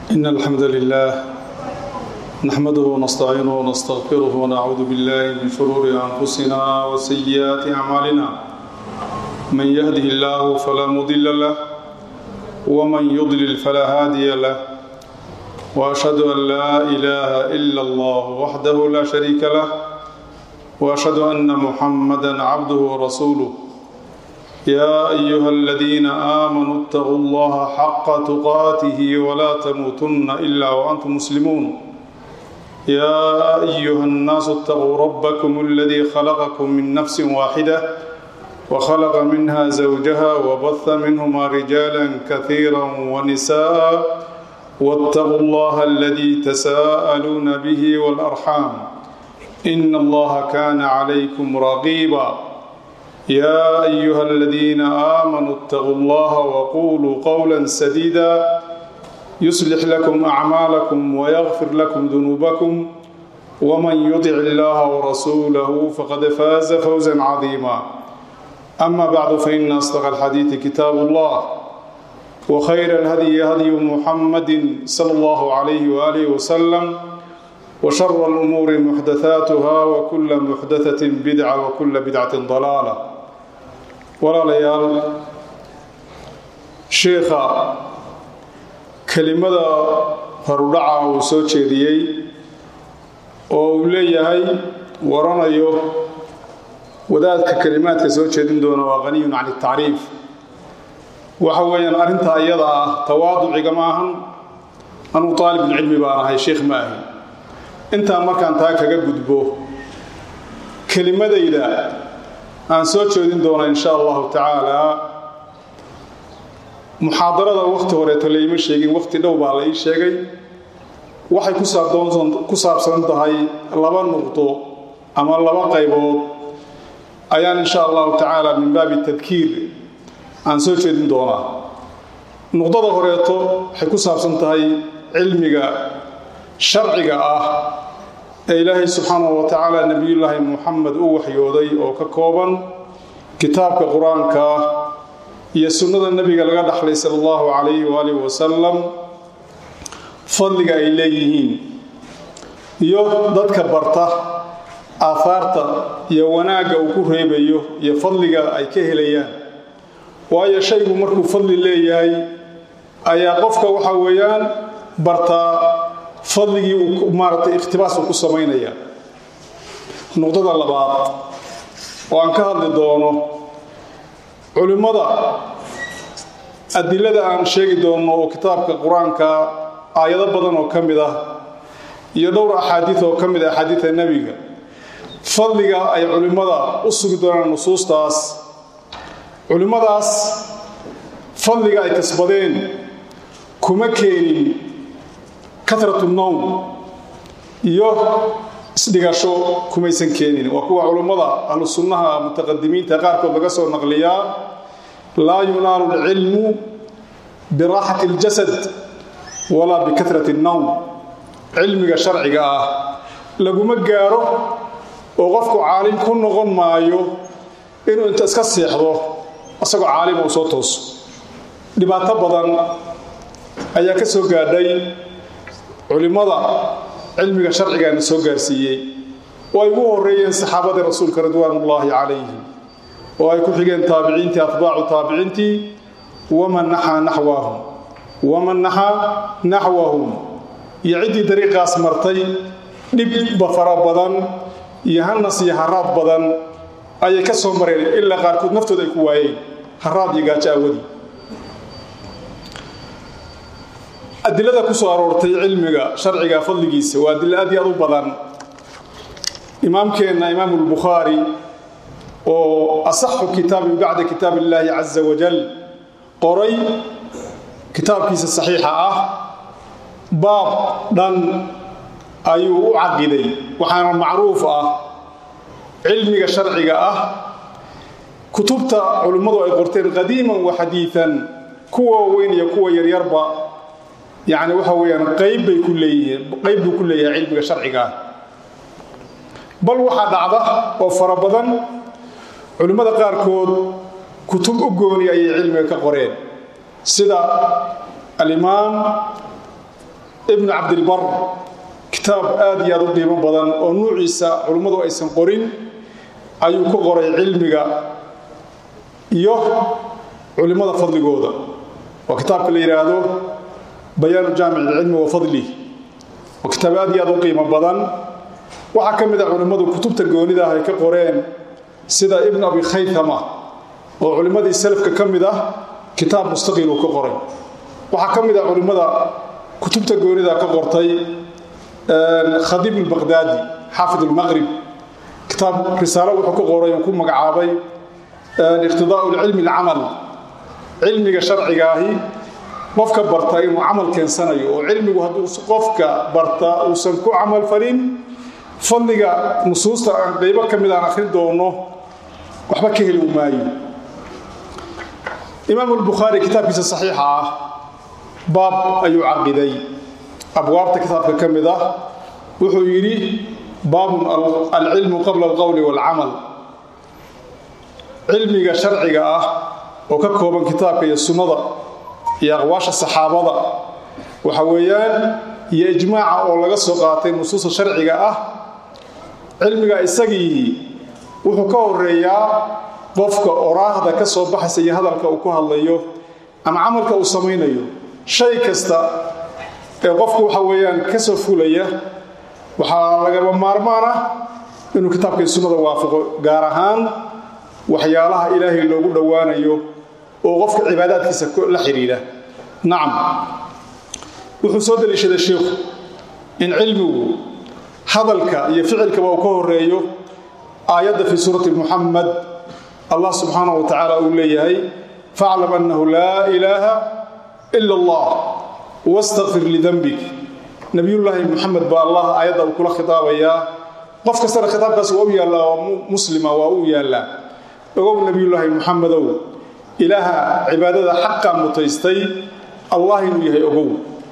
إن الحمد لله نحمده ونستعينه ونستغفره ونعوذ بالله من شرور أنفسنا وسيئات أعمالنا من يهده الله فلا مضل له ومن يضلل فلا هادي له وأشهد أن لا إله إلا الله وحده لا شريك له وأشهد أن محمدا عبده ورسوله يا أيها الذين آمنوا اتقوا الله حق تقاته ولا تموتن إلا وأنتم مسلمون يا أيها الناس اتقوا ربكم الذي خلقكم من نفس واحدة وخلق منها زوجها وبث منهما رجالا كثيرا ونساء واتقوا الله الذي تساءلون به والأرحام إن الله كان عليكم رقيبا يا أيها الذين آمنوا اتقوا الله وقولوا قولا سديدا يصلح لكم أعمالكم ويغفر لكم ذنوبكم ومن يطع الله ورسوله فقد فاز فوزا عظيما أما بعد فإن أصدق الحديث كتاب الله وخير الهدي هدي محمد صلى الله عليه وآله وسلم وشر الأمور محدثاتها وكل محدثة بدعة وكل بدعة ضلالة ولا ليال شيخا kelimada horudhaca uu soo jeediyey oo uu leeyahay waranayo wadaadka kelimaadka soo jeedin doona waa qaniyun can itacriif waxa weeyaan arrintaa iyada ah tawaaduciga ma ahan anugu aalibulcilmi baan ahay sheikh ma ahi intaan markaan taa kaga gudbo kelimadayda aan soo jeedin doona insha allahu tacaala muxaadarada wakhti horeeto laima sheegin wakhti dhow baa la ii sheegay waxay ku saabsan tahay laba nuqdo ama laba qaybood ayaan insha allahu tacaala min baabi tadkiir aan soo jeedin doonaa nuqdada horeeto waxay ku saabsan tahay cilmiga sharciga ah ee ilaahay subxaanahu wa tacaala nebiyullaahi muxamed u waxyooday oo ka kooban kitaabka qur-aanka ah iyo sunnada nebiga laga dhaxlay sala allahu calayhi waaalih wasalam fadliga ay leeyihiin iyo dadka barta aahaarta iyo wanaagga uu ku reebayo iyo fadliga ay ka helayaan waayo shaygu markuu fadli leeyahay ayaa qofka waxa weeyaan bartaa fadligii uu maaratay ikhtibaas uu ku samaynaya nuqdada labaad oo aan ka hadli doono culimmada adilada aan sheegi doonno oo kitaabka qur-aanka aayado badan oo ka mid ah iyo dhowr axaadiid oo ka mid ah axaadiidta nebiga fadliga ay culimmada u sugi doonaan nusuustaas culimmadaas fadliga ay kasbadeen kuma keenin katratu nowm iyo isdhigasho kumaysan keenin waa kuwa culimmada ahlu sunnaha mutaqadimiinta qaarkood laga soo naqliyaa laa yunaalu alcilmu biraaxati اljasad walaa bikatrati اnnowm cilmiga sharciga ah laguma gaaro oo qofku caalim ku noqon maayo inuu inta iska seexdo isagoo caalima uu soo tooso dhibaato badan ayaa ka soo gaadhay culimmada cilmiga sharcigaana soo gaarsiiyey oo ay ugu horeeyeen saxaabadii rasuulka ridwaanullaahi calayhim oo ay ku xigeen taabiciintii atbaacu taabiciintii waman naxaa naxwahum waman naxaa naxwahum iyo ciddii dariiqaas martay dhibba fara badan iyo hanas iyo haraad badan ayay ka soo mareen ilaa qaarkood naftooda ay ku waayeen haraad iyo gaajo awadii adilada ku soo aroortay cilmiga sharciga fadligiisa waa adilo aad iyo aad u badan imaamkeenna imaamu lbukhaari oo asaxu kitaabin bacda kitaab illaahi caza wajal qoray kitaabkiisa saxiixa ah baab dhan ayuu u caqiday waxaana macruuf ah cilmiga sharciga ah kutubta culimmadu ay qorteen qadiiman wa xadiian kuwa weyn iyo kuwa yaryarba yani waxa weyaan qayb bay ku leeyihiin qayb buu ku leeyahay cilmiga sharciga ah bal waxaa dhacda oo fara badan culimmada qaarkood kutub u gooni ayay cilmiga ka qoreen sida alimaam ibnu cabdilbar kitaab aad iyo aad u qiimo badan oo nuuciisa culummadu aysan qorin ayuu ku qoray cilmiga iyo culimmada fadligooda waa kitaabka la yidhaahdo bayaanu jaamic ilcilmi wa fadlih waa kitaab aad iyo aad u qiimo badan waxaa ka mid a culimmadu kutubta goonida ah ay ka qoreen sida ibn abi khaythama oo culimmadii salafka ka mid ah kitaab mustaqiil uu ka qoray waxaa ka mid a culimmada kutubta goonida ka qortay khadiib albaqdaadi xaafid almaqrib kitaab risaalo wuxuu ka qoray oo ku magacaabay iqtidaau lcilmi alcamal cilmiga sharcigaahi qofka barta inuu camal keensanayo oo cilmigu hadduu qofka barta uusan ku camal falin fadliga nusuusta aan qaybo ka mid aan akhrin doono waxba ka heli maayo imaam albukhaari kitaabkiisa saxiixa ah baab ayuu caqiday abwaabta kitaabka ka mid ah wuxuu yidhi baabun alcilmu qabla alqowli waalcamal cilmiga sharciga ah oo ka kooban kitaabka iyo sunnada iyo aqwaasha saxaabada waxa weeyaan iyo ijmaaca oo laga soo qaatay nusuusta sharciga ah cilmiga isagii wuxuu ka horeeyaa qofka oraahda ka soo baxaysa iyo hadalka uu ku hadlayo ama camalka uu samaynayo shay kasta ee qofku waxa weeyaan ka soo fulaya waxaa lagaba maarmaan ah inuu kitaabka iyo sunnada waafaqo gaar ahaan waxyaalaha ilaahay loogu dhowaanayo oo qofka cibaadaadkiisa la xidhiidha nacam wuxuu soo daliishaday sheikhu in cilmigu hadalka iyo ficilkaba uu ka horeeyo aayadda fii suurati muxamed allah subxaanahu wa tacaala uu leeyahay faclam annahu laa ilaaha ila allah wastakfir lidanbik nabiyullaahi muxamed baa allah aayadda uu kula khitaabayaa qof kastana khitaabkaas waa u yaallaa waa muslima waa u yaallaa ogow nabiyullaahi muxamedow ilaaha cibaadada xaqa mutaystay allah inuu yahay ogow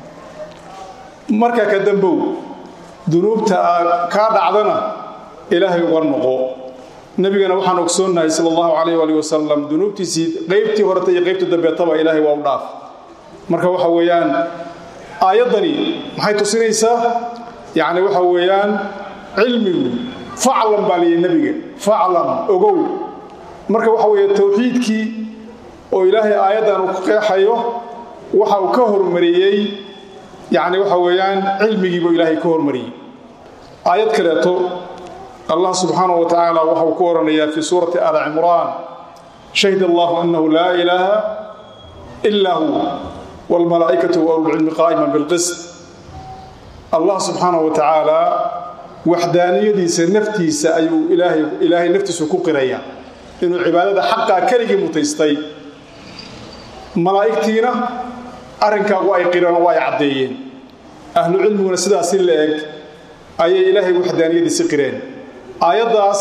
marka ka dambow dunuubta kaa dhacdana ilaahay uga noqo nebigana waxaan ogsoonnahay sala allahu calayh waali wasalam dunuubtiisii qaybtii horeta iyo qaybta dambeetaba ilaahay waa u dhaaf marka waxa weeyaan aayaddani maxay tusinaysaa yacni waxa weeyaan cilmigu faclam baa layihi nebiga faclam ogow marka waxa weeye towxiidkii oo ilaahay aayaddan uu ku qeexayo waxa uu ka hormariyey yacni waxa weeyaan cilmigiibuu ilaahay ka hormariyey aayad kaleeto allah subxaanahu wa tacaala waxa uu ku odhanayaa fii suurati aali cimraan shahid allahu annahu laa ilaaha ilaa hu waalmalaa'ikatu wa ululcilmi qaa'iman bilqist allah subxaanahu wa tacaala waxdaaniyadiisa naftiisa ayuu ilaahay ilaahay naftiisu ku qiraya inuu cibaadada xaqaa keligii mutaystay malaa'igtiina arrinkaagu ay qireen oo ay caddeeyeen ahlu cilmiguna sidaasi la eg ayay ilaahay waxdaaniyadiisi qireen aayaddaas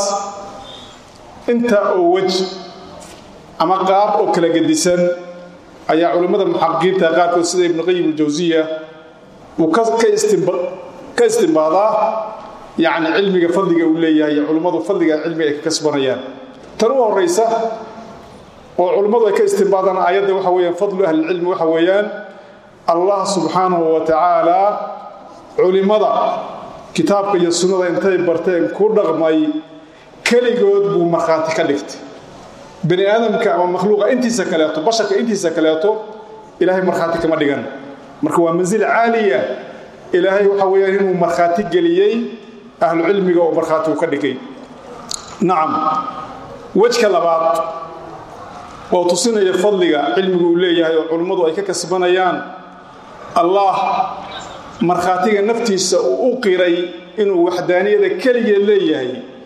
inta oo wej ama qaab oo kala gedisan ayaa culimmada muxaqiqiinta qaarkood sida ibnu qayim aljawsiya uu ka istimbaadaa yacni cilmiga fadliga uu leeyahay iyo culimmadu fadliga cilmiga ay ka kasbanayaan tan u horaysa oo culimmadu ay ka istimbaadaan aayadda waxa weeyaan fadlu ahlilcilmi waxa weeyaan allah subxaanahu wa tacaala culimmada kitaabka iyo sunnada intay barteen ku dhaqmay keligood buu markhaati ka dhigtay bani aadamka ama makhluuqa intiisa kaleeto basharka intiisa kaleeto ilaahay markhaati kama dhigan marka waa mansil caaliya ilaahay waxa weeyaan inuu markhaati geliyey ahlu cilmiga oo markhaati uu ka dhigay nacam wejka labaad oo tusinaya fadliga cilmigu uu leeyahay oo culimmadu ay ka kasbanayaan allah markhaatiga naftiisa uu u qiray inuu waxdaaniyada keligeed leeyahay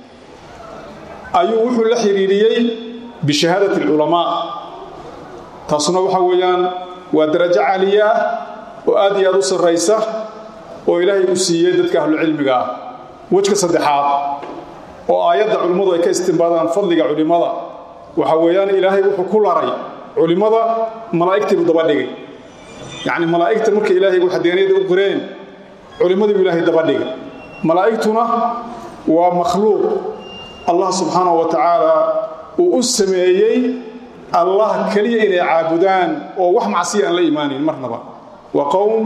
ayuu wuxuu la xidhiiriyey bishahaadati alculamaa taasuna waxa weeyaan waa darajo caaliya ah oo aad iyo aad u sarraysa oo ilaahay u siiyey dadka ahlucilmiga ah wejka saddexaad oo aayadda culimmadu ay ka istimbaadaan fadliga culimmada waxa weeyaan ilaahay wuxuu ku laray culimmada malaa'igtiibuu daba dhigay yacni malaa'igta marka ilaahay waxdaaniyada u qireen culimmadiibuu ilaahay daba dhigay malaa'igtuna waa makhluuq allah subxaanahu wa tacaala uu u sameeyey allah keliya inay caabudaan oo wax macsiya aan la imaanayn marnaba waa qowm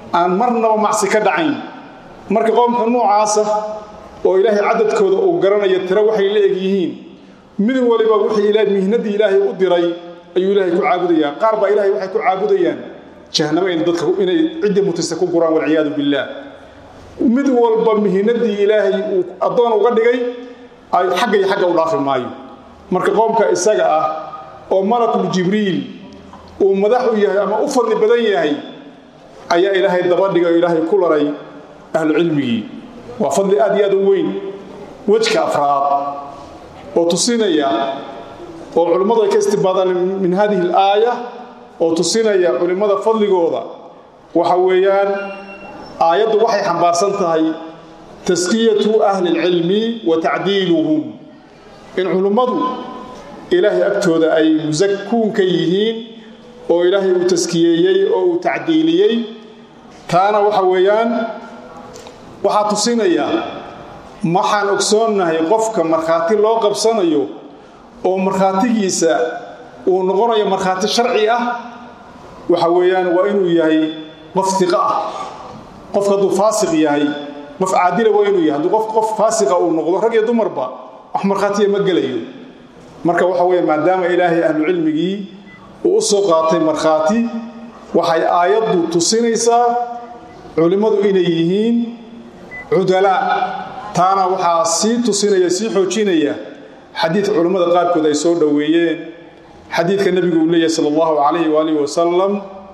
aan marnaba macsi ka dhacayn marka qoomka noocaasa oo ilaahay cadadkooda uu garanayo tiro waxay la eg yihiin mid waliba wixii mihnadii ilaahay u diray ayuu ilaahay ku caabudayaa qaar baa ilahay waxay ku caabudayaan jahanamo in dadka inay ciddii mutista ku guraan walciyaadu billaah mid walba mihnadii ilaahay uu addoon uga dhigay xagga iyo xagga u dhaafi maayo marka qoomka isaga ah oo malakul jibriil uu madax u yahay ama u fadli badan yahay ayaa ilaahay dabadhiga oo ilaahay ku laray ahlucilmigii waa fadli aad iyo aad u weyn wejka afraad oo tusinaya oo culimmadu ay ka istibaadaan min hadihi alaaya oo tusinaya culimmada fadligooda waxa weeyaan aayaddu waxay xambaarsan tahay taskiyatu ahli lcilmi wa tacdiiluhum in culimmadu ilaahay agtooda ay musakuun ka yihiin oo ilaahay uu taskiyeeyey oo uu tacdiiliyey taana waxa weeyaan waxaa tusinaya waxaan ogsoonnahay qofka markhaati loo qabsanayo oo markhaatigiisa uu noqonayo markhaati sharci ah waxa weeyaan waa inuu yahay qof iqa ah qofka hadduu faasiq yahay qof caadila waa inuu yahay hadduu qof qof faasiqa uu noqdo rag iyo dumarba wax markhaatiya ma gelayo marka waxa weeye maadaama ilaahay ahlucilmigii uu u soo qaatay markhaati waxay aayaddu tusinaysaa culimmadu inay yihiin cudalaa taana waxaa sii tusinaya sii xoojinaya xadiid culimmada qaarkood ay soo dhoweeyeen xadiidka nebigu uu leeyahy sal allahu calayh waalih wasalam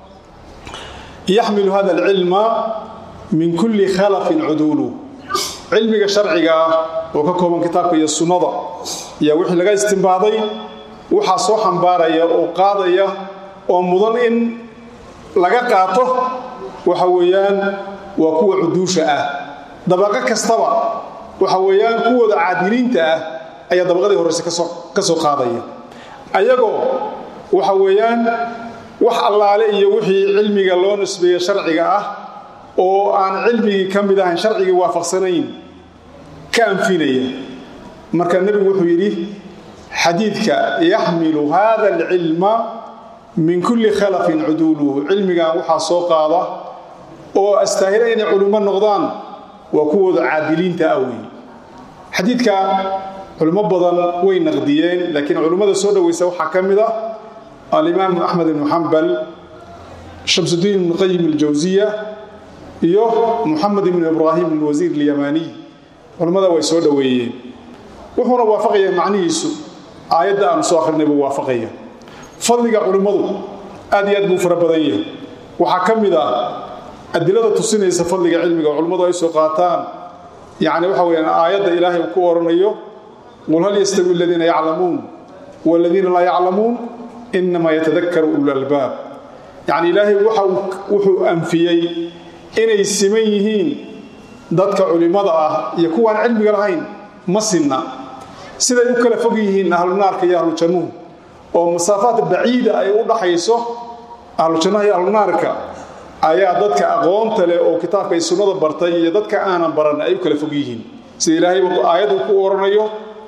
yaxmilu hada alcilma min kulli khalafin cuduulu cilmiga sharciga ah oo ka kooban kitaabka iyo sunnada ayaa wixii laga istimbaaday waxaa soo xambaaraya oo qaadaya oo mudan in laga qaato waxa weeyaan waa kuwa cuduusha ah dabaqo kastaba waxa weeyaan kuwooda caadiliinta ah ayaa dabaqadii horeyse ka soo qaadaya ayagoo waxa weeyaan wax allaale iyo wixii cilmiga loo nisbeeye sharciga ah oo aan cilmigii ka mid ahayn sharcigii waafaqsanayn ka anfinaya marka nebigu wuxuu yidhi xadiidka yaxmilu hada alcilma min kulli khalafin cuduuluhu cilmigan waxaa soo qaada oo astaahila inay culimo noqdaan waa kuwooda caadiliinta ah wey xadiidka culimo badan way naqdiyeen laakiin culimmada soo dhoweysa waxaa ka mid ah alimaamu axmed ibnu xambal shamsudiin ibnu qayim aljawsiya iyo muxamed ibnu ibraahim alwasiir alyamaniy culimmada way soo dhoweeyeen wuxuuna waafaqaya macnihiisu aayadda aanu soo akhrinay buu waafaqaya fadliga culimmadu aad iyo aad buu fara badan yahay waxaa ka mid ah adilada tusinaysa fadliga cilmiga oo culimmadu ay soo qaataan yacni waxa weyaan aayadda ilaahay uu ku oranayo qul hal yastawi aladiina yaclamuun waladiina laa yaclamuun inamaa yatadakaru ululalbaab yacni ilaahay wuxuu anfiyey inay siman yihiin dadka culimmada ah iyo kuwaan cilmiga lahayn ma sinna siday u kala fog yihiin ahlunaarka iyo ahlujannuhu oo masaafaad baciida ay u dhaxayso ahlujannaha iyo ahlunaarka ayaa dadka aqoonta leh oo kitaabka ay sunnada bartay iyo dadka aanan baran ay u kala fog yihiin sida ilaahay aayaddu ku oranayo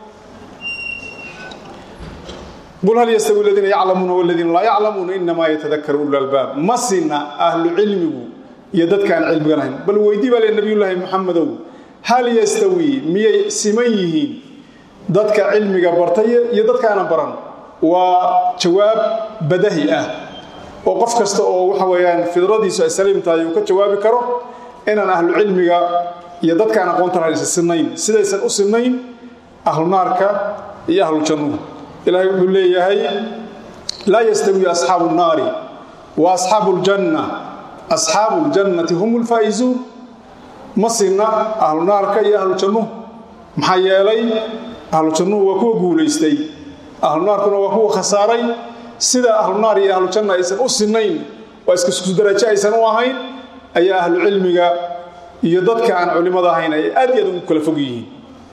qul hal yastawi aladiina yaclamuuna waladiina laa yaclamuuna inamaa yatadakaru ululalbaab ma sinna ahlu cilmigu iyo dadkaan cilmiga lahayn bal weydii baa le nabiyullaahi muxamedow hal yastawi miyay siman yihiin dadka cilmiga bartay iyo dadkaanan baran waa jawaab badahi ah oo qof kasta oo waxa weeyaan fidradiisu ay saliim tahay uu ka jawaabi karo inaan ahlu cilmiga iyo dadkaan aqoonta lahayn isa sinnayn sidaysan u sinnayn ahlu naarka iyo ahlu jannuhu ilaahay wuxuu leeyahay laa yastawi asxaabu nnaari wa asxaabu ljanna asxaabu ljannati hum lfaa'izuun ma sinna ahlu naarka iyo ahlu jannuhu maxaa yeelay ahlu jannuhu waa kuwa guulaystay ahlu naarkuna waa kuwa khasaaray sida ahlu naar iyo ahlu janna aysan u sinnayn oo iskasku darajo aysan u ahayn ayaa ahlu cilmiga iyo dadka aan culimmada ahayn ay aad iyo aad ugu kala fog yihiin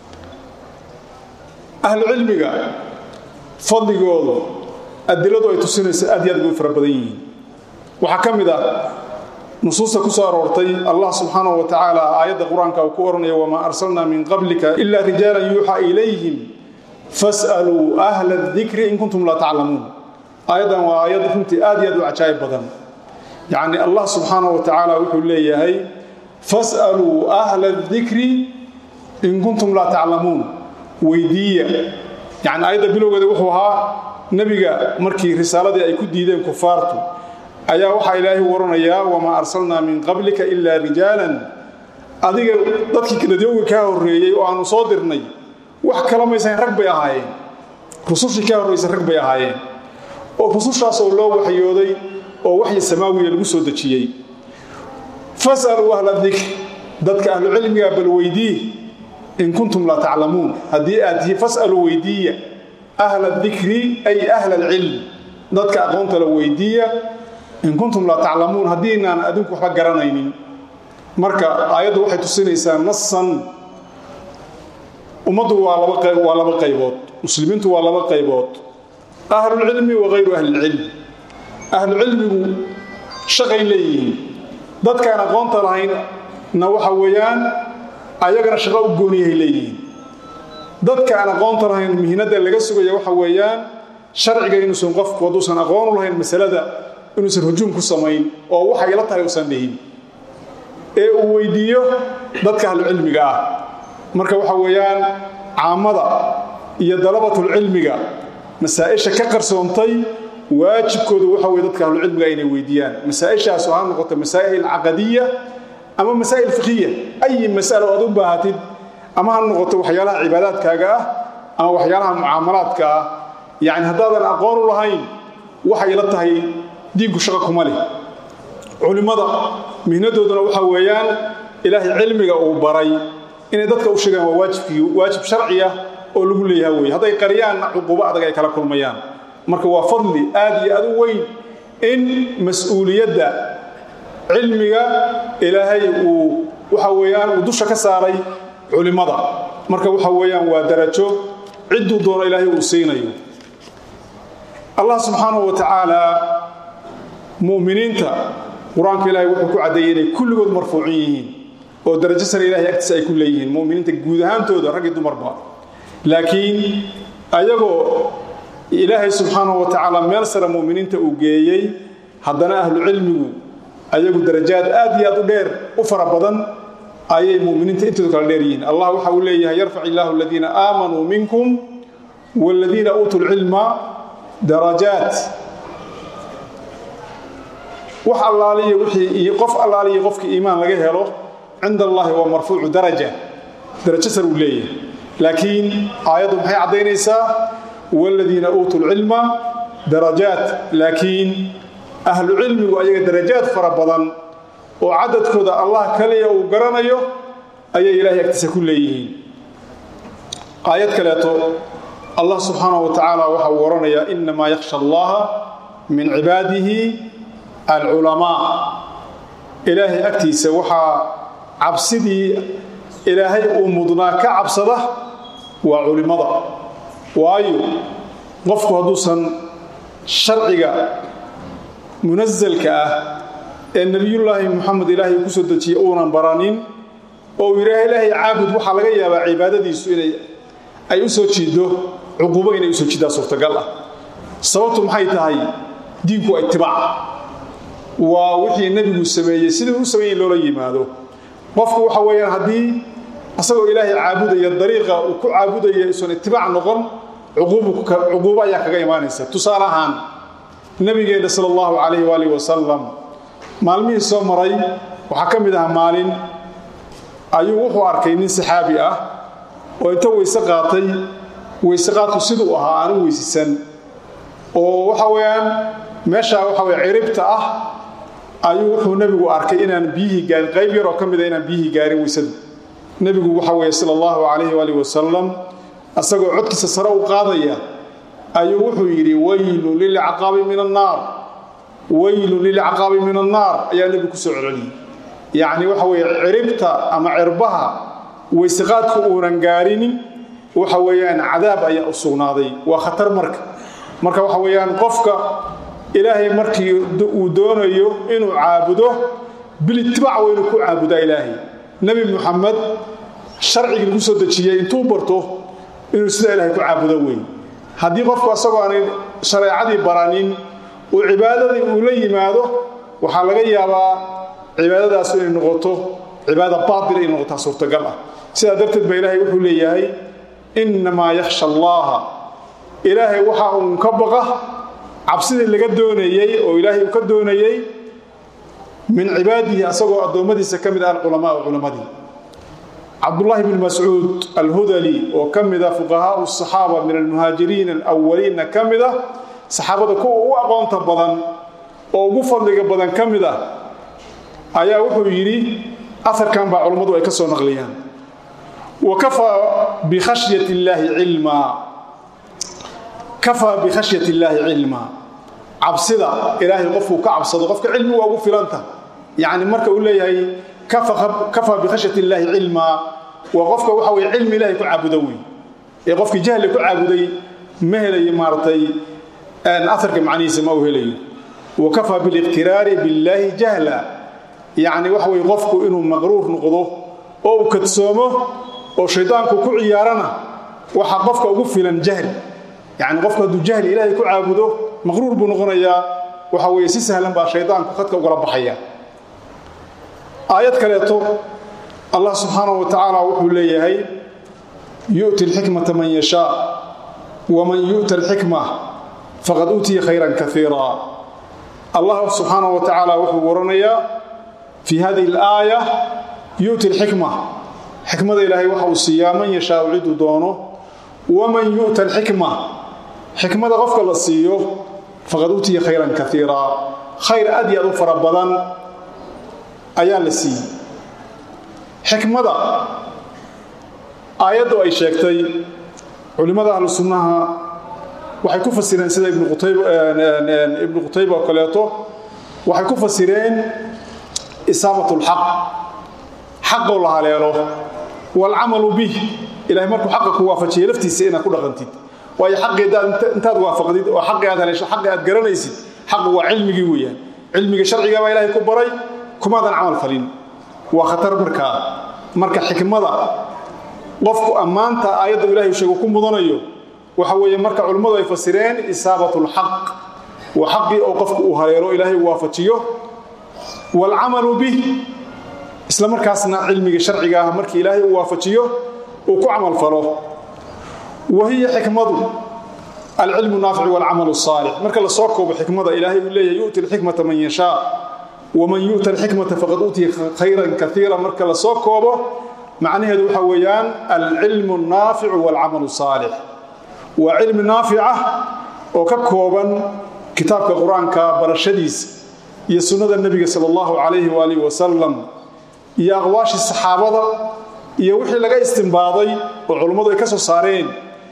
ahlu cilmiga fadligoodu adiladu ay tusinaysa aad iyo aad ugu fara badan yihiin waxaa ka mid ah nusuusta ku soo aroortay allah subxaanahu wa tacaala aayadda qur-aanka uu ku odhanaya wamaa arsalnaa min qablika ilaa rijaalan yuuxaa ilayhim fas'aluu ahla adikri in kuntum laa taclamuun aayaddan waa aayad runtii aad iyo aad u cajaa'ib badan yacni allah subxaana wa tacaala wuxuu leeyahay fas'aluu ahla adikri in kuntum laa taclamuun weydiiya yacni aayadda bilowgeeda wuxuu ahaa nebiga markii risaaladii ay ku diideen kufaartu ayaa waxaa ilaahay waranayaa wamaa arsalnaa min qablika ilaa rijaalan adiga dadkii kaladyowga kaa horreeyey oo aanu soo dirnay wax kala maysan rag bay ahaayeen rusushii kaa horraysay rag bay ahaayeen oo rusushaas oo loo waxyooday oo waxyi samaawiya lagu soo dejiyey fas'aluu ahla dikr dadka ahlucilmiga bal weydii in kuntum laa taclamuun haddii aad tihiin fas'aluu weydiiya ahla dikri ay ahla alcilm dadka aqoonta la weydiiya in kuntum laa taclamuun haddiinaan adinku waxba garanaynin marka aayaddu waxay tusinaysaa nasan ummaddu waa waa laba qaybood muslimiintu waa laba qaybood ahlulcilmi wa hayru ahlilcilm ahlucilmigu shaqay leeyihiin dadkaan aqoonta lahaynna waxa weeyaan ayagana shaqo u gooniyahay leeyihiin dadka aan aqoonta lahayn mihnada laga sugaya waxa weeyaan sharciga inuusan qofku hadduusan aqoonu lahayn masalada inuusan hujuum ku samayn oo waxay la tahay usan dhihin ee uu weydiiyo dadka ahlucilmiga ah marka waxa weeyaan caamada iyo dalabatulcilmiga masaa-isha ka qarsoontay waajibkooda waxa weye dadka ahlucilmiga inay weydiiyaan masaa-ishaasu ha noqoto masaa'il caqadiya ama masaa'il fikiya ayi mas'alo aad u baahatid ama ha noqoto waxyaalaha cibaadaadkaaga ah ama waxyaalaha mucaamalaadka ah yacni haddaadan aqoon u lahayn waxay la tahay diinku shaqa kuma leh culimmada mihnadooduna waxa weeyaan ilaahay cilmiga uu baray inay dadka u sheegaan waa waajibkii waajib sharci ah oo lagu leeyaha weye hadday qariyaanna cuquubo adag ay kala kulmayaan marka waa fadli aad iyo aad u weyn in mas-uuliyadda cilmiga ilaahay uu waxa weeyaan uu dusha ka saaray culimmada marka waxa weeyaan waa darajo cidduu doono ilaahay uu siinayo allah subxaanahu wa tacaala mu'miniinta qur-aanka ilaahay wuxuu ku caddeeyey inay kulligood marfuucin yihiin oo darajo sare ilahay agtiisa ay ku leeyihiin mu'miniinta guud ahaantooda rag iyo dumarba laakiin ayagoo ilaahay subxaanahu wa tacaala meel sare mu'miniinta uu geeyey haddana ahlu cilmigu ayagu darajaad aad iyo aad u dheer u fara badan ayay muminiinta intoodu kala dheer yihiin allah waxa uu leeyahay yarfac illaahu aladiina aamanuu minkum waaladiina uutuu lcilma darajaat wax allaaliya wixii qof allaaliya qofkii iimaan laga helo cinda allahi waa marfuucu daraja darajo sar uu leeyahay laakiin aayaddu maxay caddaynaysaa waaladiina uutuu lcilma darajaat laakiin ahlu cilmigu ayaga darajaad fara badan oo cadadkooda allah kaliya uu garanayo ayay ilaahay agtiisa ku leeyihiin aayad kaleeto allah subxaanahu wa tacaala waxa uu odhanayaa innamaa yakhsha allaha min cibaadihi alculamaa ilaahay agtiisa waxaa cabsidii ilaahay uu mudnaa ka cabsada waa culimmada waayo qofku hadduusan sharciga munasalka ah ee nebiyullaahi moxamed ilaahay ku soo dejiyey uunan baranin oo uu yidhaaha ilaahay caabud waxaa laga yaabaa cibaadadiisu inay ay u soo jiiddo cuquubo inay u soo jiiddaa suurtagal ah sababtu maxay tahay diinku waa itibaac waa wixii nebigu sameeyey sidii u sameeyey loola yimaado qofku waxa weeyaan haddii asagoo ilaahay caabudaya dariiqa uu ku caabudaya isan itibaac noqon cuquubo ayaa kaga imaanaysa tusaale ahaan nabigeenna sal allahu calayh waalih wasalam maalmihii soo maray waxaa ka mid ah maalin ayuu wuxuu arkay nin saxaabi ah oo inta weyse qaatay weyse qaadku siduu ahaa aanu weysisan oo waxa weeyaan meeshaa waxa weye ciribta ah ayuu wuxuu nebigu arkay inaan biyihii gaarin qayb yaroo ka mida inaan biyihii gaarin weysadu nebigu waxa weeye sala allahu calayhi waalih wasalam asagoo codkiisa sare u qaadaya ayuu wuxuu yidhi waylun lilcaqaabi min annaar waylun lilcaqaabi min annaar ayaa nebigu ku soo celceliyey yacni waxa weeye ciribta ama cirbaha weyseqaadku uunan gaarinin waxa weeyaan cadaab ayaa u sugnaaday waa khatar marka marka waxa weeyaan qofka ilaahay markii uu doonayo inuu caabudo bilitibaac waa inuu ku caabudaa ilaahay nebi muxamed sharcigii lagu soo dejiyey intuu barto inuu sidaa ilahay ku caabudo wey haddii qofku asagoo aanay shareecadii baranin uu cibaadadii uu la yimaado waxaa laga yaabaa cibaadadaas inay noqoto cibaada baatil inay noqotaa suurtagal ah sidaa darteed baa ilaahay wuxuu leeyahay innamaa yakhsha allaaha ilaahay waxa uun ka baqa cabsidii laga doonayey oo ilaahay uu ka doonayey min cibaadihi asagoo addoommadiisa ka mid ah alculamaau culammadii cabdullaahi bn mascuud alhudali oo ka mida fuqahaau saxaaba min almuhaajiriin alawaliinna ka mid ah saxaabada kuwa ugu aqoonta badan oo ugu fadliga badan ka mid ah ayaa wuxuu yidhi aarkan baa culammadu ay ka soo naqliyaan wa kafaa bikhashyat illaahi cilmaa kafaa bikhashyat illaahi cilmaa cabsida ilaahay qofkuu ka cabsado qofka cilmi waa ugu filanta yacni marka uu leeyahay kafaa bikhashyat illaahi cilmaa waa qofka waxa weye cilmi ilahay ku caabudo wey ee qofkii jahli ku caabuday ma helayo maaratay aarka macnihiisa ma uu helayo wa kafaa biliqtiraari billaahi jahla yacni waxa weye qofku inuu maqruur noqdo oo uu kadsoomo oo shaydaanku ku ciyaarana waxaa qofka ugu filan jahli yacni qofku hadduu jahli ilaahay ku caabudo maqruur buu noqonayaa waxa weeye si sahlan baa shaydaanku khadka ugala baxaya aayad kaleeto allah subxaanahu wa tacaala wuxuu leeyahay yu'ti alxikmata man yashaa waman yu'ta alxikma faqad uutiya khayran kaiira allah subxaanahu wa tacaala wuxuu waranayaa fii hadihi alaaya yu'ti alxikma xikmada ilaahay waxa uu siiyaa man yashaau ciduu doono waman yu'ta alxikma xikmada qofka la siiyo faqad uutiya khayran kaiira khayr aad iyo aad u fara badan ayaa la siiyey xikmada aayaddu ay sheegtay culimmada ahlu sunnaha waxay ku fasireen sida ibnu qutayba oo kaleeto waxay ku fasireen isaabat lxaq xaqoo la haleelo waalcamalu bih ilahay markuu xaqa ku waafajiya laftiisa inaad ku dhaqantid waayo xaqii intaad waafaqdid oo xaqii aad haleesho xaqii aad garanaysid xaqu waa cilmigii weeyaan cilmiga sharciga baa ilaahay ku baray kumaadan camal falin waa khatar markaa marka xikmada qofku ammaanta aayadda ilahay sheegu ku mudanayo waxa weeye marka culimmadu ay fasireen isaabat lxaq waa xaqii oo qofku uu haleelo ilaahay uu waafajiyo waalcamalu bih isla markaasna cilmiga sharciga ah markii ilaahay uu waafajiyo uu ku camal falo wa hiya xikmadu alcilmu naafic waalcamal saalix marka la soo koobo xikmada ilaahay uu leeyahay yu'ti alxikmata man yashaa waman yu'ta alxikmata faqad uutiya khayran kaiira marka la soo koobo macnaheedu waxa weeyaan alcilmu naaficu waalcamalu saalix waa cilmi naafica oo ka kooban kitaabka qur-aanka barashadiisa iyo sunnada nebiga sala allahu calayhi waalihi wasalam iyo aqwaashii saxaabada iyo wixii laga istimbaaday oo culummadu ay ka soo saareen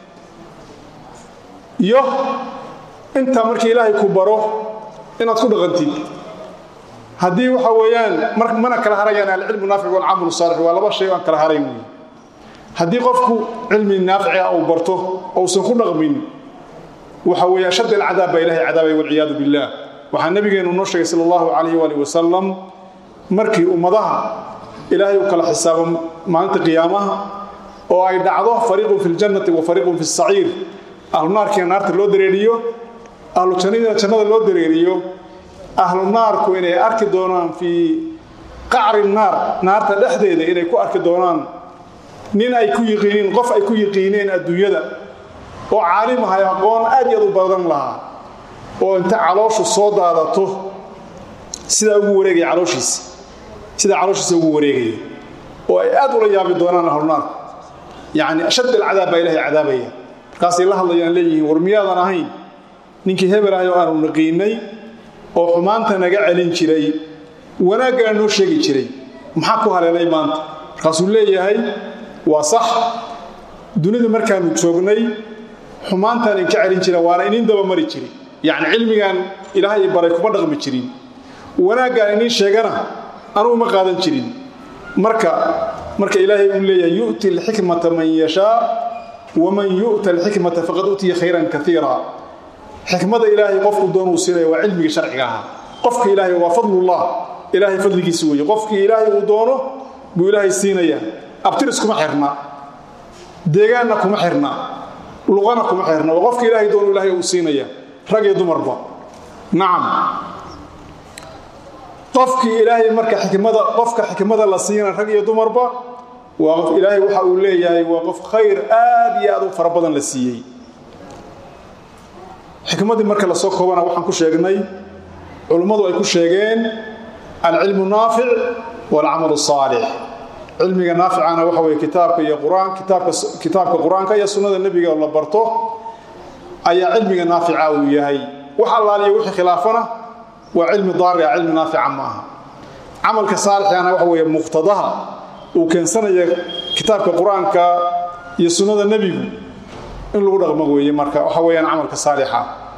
iyo intaa markii ilaahay ku baro inaad ku dhaqantid haddii waxa weeyaan mana kala harayaan alcilmu naafic walcamalu saalix waa laba shay aan kala harayn wey haddii qofku cilmi naafica uu barto ousan ku dhaqmin waxa weeye ashadd alcadaab baa ilahay cadaabay walciyaadu billaah waxaa nabigeenu noo sheegay sala allahu calayhi waali wasalam markii ummadaha ilaahay u kala xisaabo maalinta qiyaamaha oo ay dhacdo fariiqun fi ljannati wa fariiqun fi saciir ahlu naarkiina naarta loo dareeriyo ahlu jannadiina jannada loo dareeriyo ahlu naarku inay arki doonaan fii qacri naar naarta dhexdeeda inay ku arki doonaan nin ay ku yiqiiniin qof ay ku yiqiineen adduunyada oo caalim ahay aqoon aad iyo aad u badan lahaa oo inta calooshu soo daadato sidaa ugu wareegaya calooshiisa sidaa calooshiisa ugu wareegaya oo ay aad ula yaabi doonaan ahlunaarku yacni ashadd alcadaab baa ilahay cadaabaya markaasay la hadlayaan leeyihiin war miyaadan ahayn ninkii hebel ahay oo aanu naqiinay oo xumaanta naga celin jiray wanaaggaa noo sheegi jiray maxaa ku haleelay maanta markaasuu leeyahay waa sax dunida markaanu joognay xumaantaan inka celin jira waana inin daba mari jiri yacni cilmigan ilaahay baray kuma dhaqmi jirin wanaaggaan inin sheegana anugu ma qaadan jirin marka marka ilaahay uu leeyahay yu'ti alxikmata man yashaa waman yu'ta alxikmata faqad utiya khayran kaiira xikmada ilaahay qofku doonuu siinaya waa cilmiga sharciga ahaa qofka ilaahay waa fadlullah ilaahay fadligiisa weeye qofkii ilaahay uu doono buu ilaahay siinaya abtiris kuma xirna deegaanna kuma xirna luqana kuma xirna waa qofka ilaahay doono ilaahay uu siinaya rag iyo dumarba nacam qofkii ilaahay marka xikmada qofka xikmada la siina rag iyo dumarba waa qof ilaahay waxa uu leeyahay waa qof khayr aad iyo aad u fara badan la siiyey xikmadii marka lasoo koobana waxaan ku sheegnay culummadu ay ku sheegeen alcilmu naafic waalcamalu saalix cilmiga naaficana waxa weye kitaabka iyo qur-aan kitaabka kitaabka qur-aanka iyo sunnada nebiga oo la barto ayaa cilmiga naafica uu yahay wax allaaliyo wixii khilaafana waa cilmi daari ah cilmi naafica ma aha camalka saalixana waxa weeye muqtadaha uu keensanaya kitaabka qur-aanka iyo sunnada nebigu in lagu dhaqmo weeye marka waxa weeyaan camalka saalixa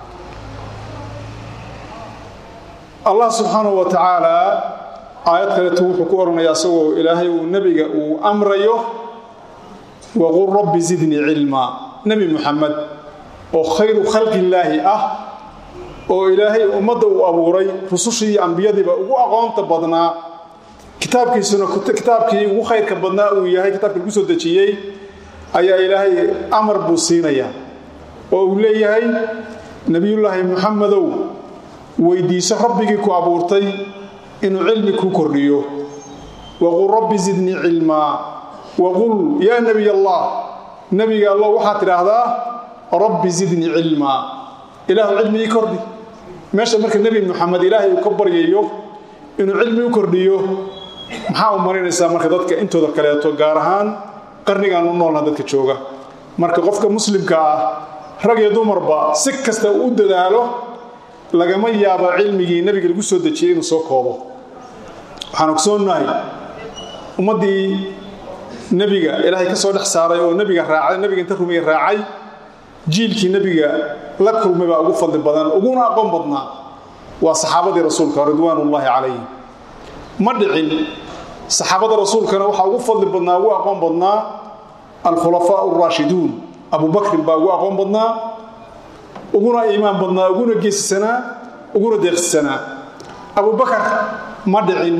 allah subxaanahu wa tacaala aayad kaleetu wuxuu ku odhanayaa isagoo ilaahay uu nebiga uu amrayo waqul rabbi zidnii cilmaa nebi muxamed oo khayru khalqillaahi ah oo ilaahay ummadda uu abuuray rusushii iyo ambiyadiiba ugu aqoonta badnaa kitaabkiisuna kitaabkii ugu khayrka badnaa uu yahay kitaabkii lagu soo dejiyey ayaa ilaahay amar buu siinayaa oo uu leeyahay nebiyullaahi muxamedow weydiiso rabbigii ku abuurtay inuu cilmi kuu kordhiyo waqul rabbi zidnii cilmaa waqul yaa nebiy allah nebiga allo waxaad tidhaahdaa rabbi zidnii cilmaa ilaahu cilmi ii kordhi meesha marka nebi muxamed ilaahay uu ka baryayo inuu cilmi u kordhiyo maxaa u marinaysaa marka dadka intooda kaleeto gaar ahaan qarnigaan u noolna dadka jooga marka qofka muslimka ah rag iyo dumarba si kasta uu u dadaalo lagama yaabo cilmigii nebiga lagu soo dejiyey inuu soo koobo waxaan ogsoonnahay ummaddii nebiga ilaahay ka soo dhex saaray oo nebiga raacay nebiga inta rumiya raacay jiilkii nebiga la kulmay baa ugu fadli badan uguna aqoon badnaa waa saxaabadii rasuulka ridwaanullaahi calayhim ma dhicin saxaabada rasuulkana waxaa ugu fadli badnaa ugu aqoon badnaa alkhulafaa araashiduun abubakrin baa ugu aqoon badnaa uguna iimaan badnaa uguna geesisanaa uguna deeqsisanaa abubakar ma dhicin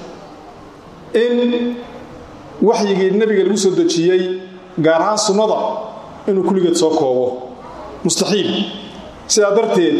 in waxyigii nebiga lagu soo dejiyey gaar ahaan sunnada inuu kulligeed soo koobo mustaxiil sidaa darteed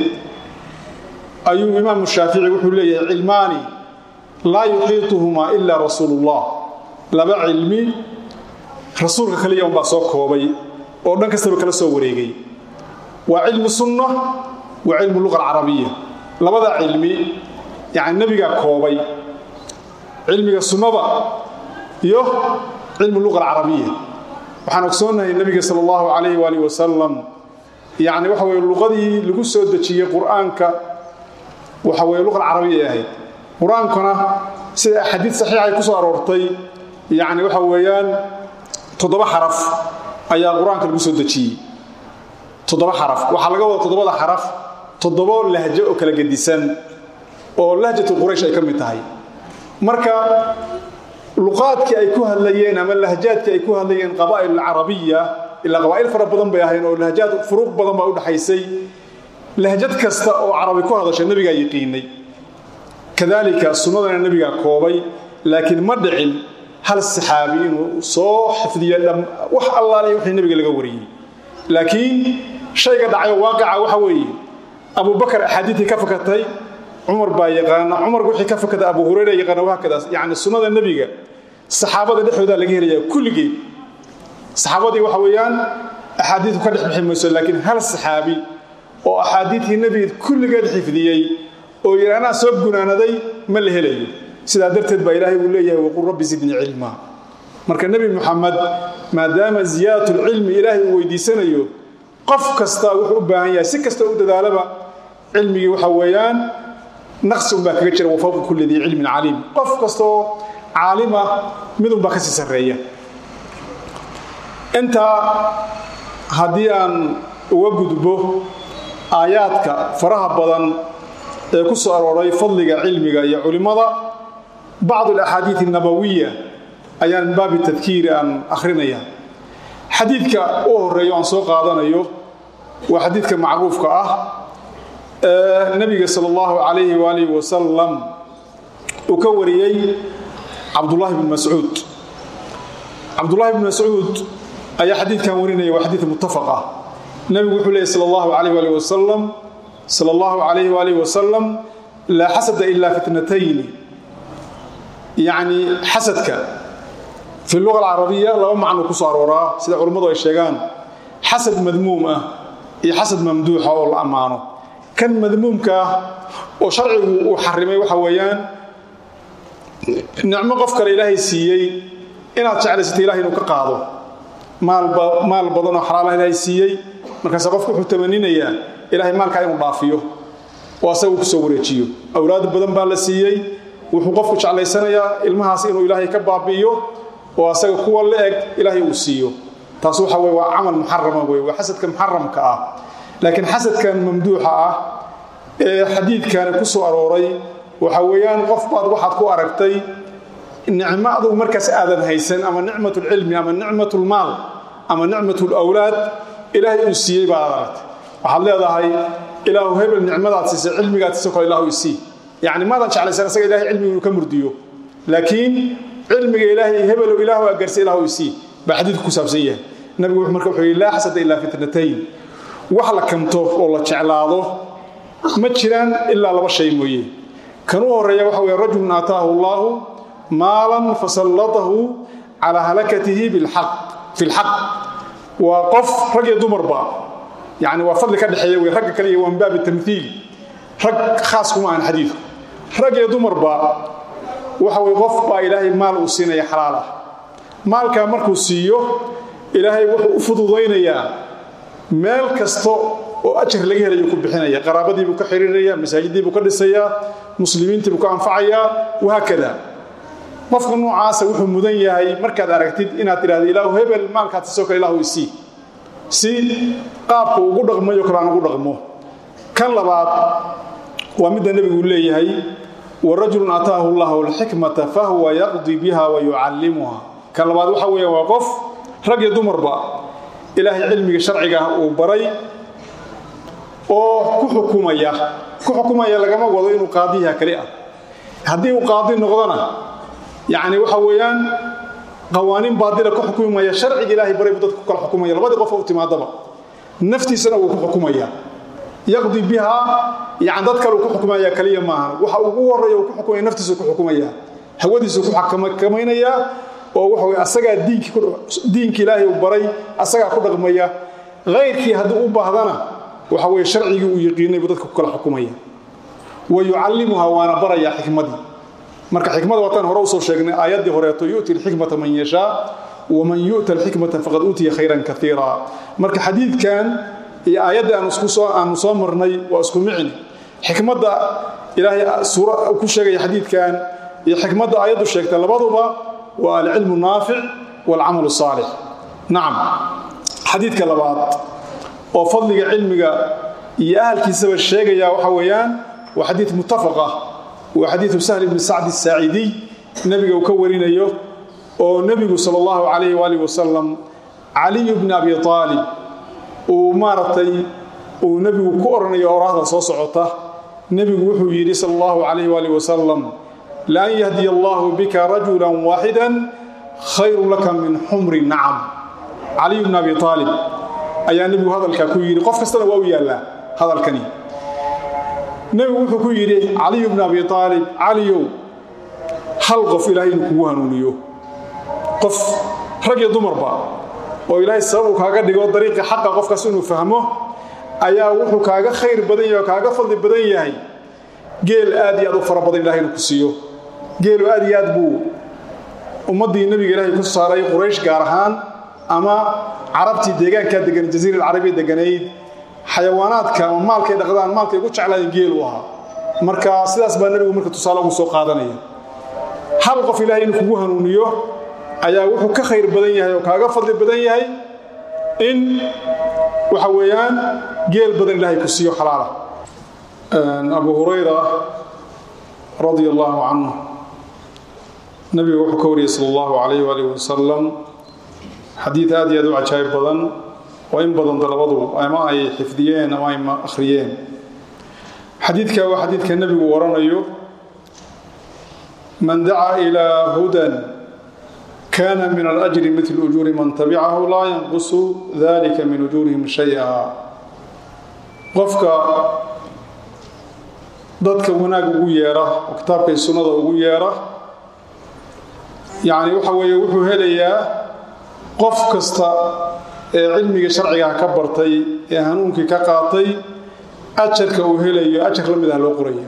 ayuu imaamu shaafici wuxuu leeyahay cilmaani laa yuxiituhumaa ilaa rasuulullah laba cilmi rasuulka kaliya unbaa soo koobay oo dhan kastaba kala soo wareegay waa cilmu sunna waa cilmu luqa alcarabiya labada cilmi yacni nebigaa koobay cilmiga sunnada iyo cilmu luqa alcarabiya waxaan ogsoonnahay nebiga sala allahu calayhi waalihi wasalam yacni waxa weye luqadii lagu soo dejiyey qur'aanka waxa weye luqa alcarabiya ay ahayd qur-aankuna sida axaadiid saxiixa ay ku soo aroortay yacni waxa weeyaan toddoba xaraf ayaa qur-aanka lagu soo dejiyey toddoba xaraf waxaa laga wada toddobada xaraf toddobo lahjo oo kala gedisan oo lahjatu quraysh ay ka mid tahay marka luqaadkii ay ku hadlayeen ama lahjaadkii ay ku hadlayeen qabaa'il alcarabiya ilaa qabaa'il fara badan bay ahayn oo lahjaad furuuq badan baa u dhaxaysay lahjad kasta oo carabi ku hadashay nebigaa yiqiinay kadaalika sunnadana nebigaa koobay laakiin ma dhicin hal saxaabi inuu soo xifdiyo wax allaaliya wixii nebiga laga wariyey laakiin shayga dhacayo waaqica waxa weeye abubakar axaadiidtii ka fakatay cumar baa yaqaana cumarku wixii ka fakatay abu hurayra yaqaana wahaakadaas yacni sunnada nebiga saxaabada dhexdoodaa laga helayaa kulligeed saxaabadii waxa weeyaan axaadiidu ka dhex bixi mayso laakiin hal saxaabi oo axaadiidkii nebiga kulligeed xifdiyey oo yidhi anaa soo gunaanaday ma la helayo sidaa darteed baa ilaahay uu leeyahay waqul rabbi zidnii cilmaa marka nebi muxamed maadaama ziyaadatulcilmi ilaahay uu weydiisanayo qof kasta wuxuu u baahan yahay si kasta u dadaalaba cilmigii waxa weeyaan naqsi unbaa kaga jira wafawqa kulli dii cilmin caliim qof kastaoo caalima midunbaa ka sii sarreeya intaa haddii aan uga gudbo aayaadka faraha badan ee ku soo arooray fadliga cilmiga iyo culimmada bacd alaxaadiid annabawiya ayaan min baabi tadkiiri aan akhrinaya xadiidka u horeeyo aan soo qaadanayo waa xadiidka macruufka ah ee nebiga sala allahu calayhi waalihi wasalam uu ka wariyey cabdullaahi bn mascuud cabdullaahi bn mascuud ayaa xadiidkan warinaya waa xadiid muttafaq ah nebigu wuxuu leeyay sala allahu calayh waalihi wasalam sala allahu calayhi waalihi wasalam laa xasada ilaa fitnatayni yacni xasadka fi luga alcarabiya laba macno ku soo arooraa sida culummadu ay sheegaan xasad madmuum ah iyo xasad mamduuxa oo la ammaano kan madmuumka ah oo sharcigu uu xarimay waxa weeyaan nicmo qof kale ilaahay siiyey inaad jeclaysata ilahay inuu ka qaado maal badan oo xalaalaha ilaahay siiyey markaase qofku wuxuu tamaninayaa ilaahay maalkaa inuu dhaafiyo oo asaga kusoo wareejiyo awlaad badan baa la siiyey wuxuu qofku jeclaysanayaa ilmahaas inuu ilaahay ka baabi'iyo oo asaga kuwa la eg ilaahay uu siiyo taas waxa weye waa camal muxarama wey waa xasadka muxaramka ah laakiin xasadkan mamduuxa ah ee xadiidkani ku soo arooray waxa weeyaan qof baad waxaad ku aragtay nicmo adugu markaas aadan haysan ama nicmat lcilmi ama nicmat lmaal ama nicmat lawlaad ilaahay uu siiyey baad aragtay waxaad leedahay ilaahu hebel nicmadaad siisay cilmigaad siisay kale ilaahu isii yacni maadan jeclaysan isaga ilahay cilmiga inuu ka murdiyo laakiin cilmiga ilaahay hebelow ilaahu agarsi ilaahu isii baa xadiidku ku saabsan yahay nabigu wuxuu marka wuxuu yidhi laa xasada ilaa fitnatayn wax la kanto oo la jeclaado ma jiraan ilaa laba shay mooye kan u horreeya waxa weeye rajulun aataahu allaahu maalan fasallatahu calaa halakatihi bilxaq fi lxaq waa qof rag iyo dumarba yacni waa fadli ka dhexeeya wey ragga kale iyo waa min baabi tamthiil rag khaas kuma aan xadiidku rag iyo dumarba waxa weye qof baa ilaahay maal uu siinaya xalaal ah maalkaa markuu siiyo ilaahay wuxuu u fududaynayaa meel kasta oo ajar laga helayo ku bixinaya qaraabadiibuu ka xiriiraya masaajiddiibuu ka dhisayaa muslimiintiibuu ka anfacayaa wahaakada qofka noocaasa wuxuu mudan yahay markaad aragtid inaad tidhahdo ilaahu hebel maalkaad siisoo kale ilaahu isii si qaabku ugu dhaqmayo kale aan ugu dhaqmo kan labaad waa midda nebigu leeyahay warajulun ataahu llahu alxikmata fahuwa yaqdi biha wa yucallimuha kan labaad waxa weeya waa qof rag iyo dumarba ilaahay cilmiga sharciga ah uu baray oo ku xukumaya ku xukumaya lagama wado inuu qaadiyaha kali ah haddii uu qaadi noqdona yacni waxa weeyaan qawaaniin baadila ku xukumaya sharciga ilaahay baray buu dadka ku kala xukumaya labadii qof oo u timaadaba naftiisana wuu ku xukumaya yaqdi bihaa yani dad kale uu ku xukumaya kaliya maahan waxa ugu horreeya uu ku xukumaya naftiisu ku xukumaya hawadiisu ku xakamaynayaa oo waxa weye asagaa diinki ilaahay uu baray asagaa ku dhaqmaya hayrkii haddii u baahdana waxa weye sharcigii uu yaqiinay buu dadka ku kala xukumaya wa yucallimuha waana barayaa xikmadii marka xikmada waataan hore usoo sheegnay aayaddii horeeto yu'ti alxikmata man yashaa waman yu'ta alxikmata faqad uutiya khayran kaiira marka xadiidkan iyo aayaddii aanu soo marnay waa isku micni xikmadda ilaahay suura ku sheegaya xadiidkan iyo xikmadda aayaddu sheegta labaduba waa alcilmu naafic walcamalu saalix nacam xadiidka labaad oo fadliga cilmiga iyo ahalkiisaba sheegaya waxa weeyaan waa xadiid muttafaq ah waa xadiidu sahl ibni sacdi asaacidiy nebiga uu ka warinayo oo nebigu sala allahu calayhi waalihi wasalam caliyu bni abi aalib uu maaragtay uu nebigu ku odhanayo oraahda soo socota nebigu wuxuu yidhi sala allahu calayhi waalihi wasalam laan yahdiya allahu bika rajulan waaxidan khayrun laka min xumri nacam caliyu bni abi aalib ayaa nebigu hadalkaa ku yidhi qof kastana waa u yaallaa hadalkani nebigu wuxuu ku yidhi caliyu bni abi aalib caliyow hal qof ilaahay inuu kugu hanuuniyo qof rag iyo dumarba oo ilaahay sabab uu kaaga dhigo dariiqi xaqa qofkaas inuu fahmo ayaa wuxuu kaaga khayr badan yahay oo kaaga fadli badan yahay geel aad iyo aad u fara badan ilahay inuu ku siiyo geelu aad iyo aad buu ummaddii nebiga ilaahay ku saaray quraysh gaar ahaan ama carabtii deegaankaa degan jaziira alcarabiya deganayd xayawaanaadka ama maalkay dhaqdaan maalkay ugu jeclaayeen geel u ahaa marka sidaas baa nebigu marka tusaale ugu soo qaadanaya hal qof ilaahay inuu kugu hanuuniyo ayaa wuxuu ka khayr badan yahay oo kaaga fadli badan yahay in waxa weeyaan geel badan ilaahay ku siiyo xalaala abu hurayra radia allahu canhu nabiga wuxuu ka wariyey sala allahu calayh waalih wasalam xadiid aad iyo aad u cajaayib badan oo in badan dalabadu ama ay xifdiyeen ama ay akhriyeen xadiidka waa xadiidka nebigu waranayo man dacaa ilaa hudan kana min alajri mil ujuuri man tabicahu laa yanqusu dalika min ujuurihim shaya qofka dadka wanaag ugu yeera oo kitaabkay sunnada ugu yeera yacni waxa weeye wuxuu helayaa qof kasta ee cilmiga sharcigaha ka bartay ee hanuunkii ka qaatay ajarka uu helayo ajar la mid ah loo qoraya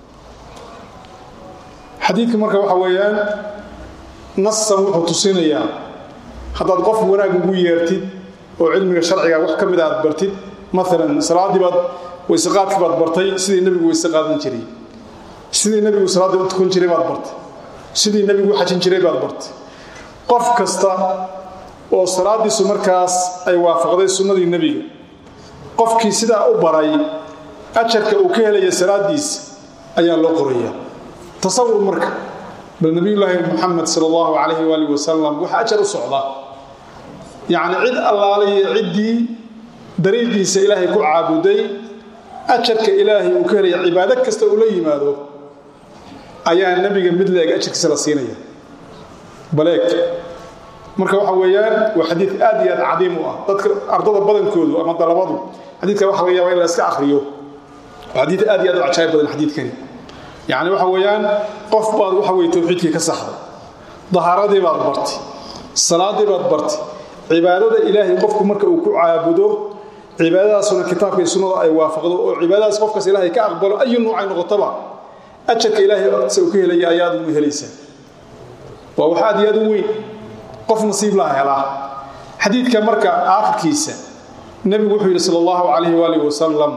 xadiidka marka waxa weeyaan nasan wuxuu tusinayaa haddaad qof wanaag ugu yeertid oo cilmiga sharciga wax ka mid aad bartid maalan salaaddii baad weyseqaadkii baad bartay sidii nebigu weyse qaadan jiray sidii nebigu salaaddii u tukan jiray baad bartay sidii nebigu u xajin jiray baad bartay qof kasta oo salaaddiisu markaas ay waafaqday sunnadii nebiga qofkii sidaa u baray ajarka uu ka helaya salaaddiisa ayaa loo qoraya tasawur marka bal nabiyullaahi muxamed sala allahu calayhi waalihi wasalam waxa ajar u socda yacni cid allaaliyo ciddii dariiqiisa ilaahay ku caabuday ajarka ilaahay uu ka helaya cibaado kasta uu la yimaado ayaa nebiga mid la-eg ajarkiisa la siinaya baleeg marka waxa weeyaan waa xadiid aad iyo aad cadiim u ah dadka ardada badankoodu ama dalabadu xadiidka waxa laga yaaba in la iska akhriyo waa xadiid aad iyo aad u cajaayib badan xadiidkani yacni waxa weeyaan qof baad waxa weye tawxiidkii ka saxday dahaaradii baad bartay salaadii baad bartay cibaadada ilaahay qofku marka uu ku caabudo cibaadadaasuna kitaabka iyo sunnada ay waafaqdo oo cibaadadaas qofkaas ilaahay ka aqbalo ayu nuucay noqotaba ajarka ilaahay agtiisa uu ka helaya ayaad ugu helaysaa waa wax aad iyo aad u weyn qof nasiib laha helaa xadiidka marka aakhirkiisa nebigu wuxuu yidhi sala allahu calayhi waalihi wasalam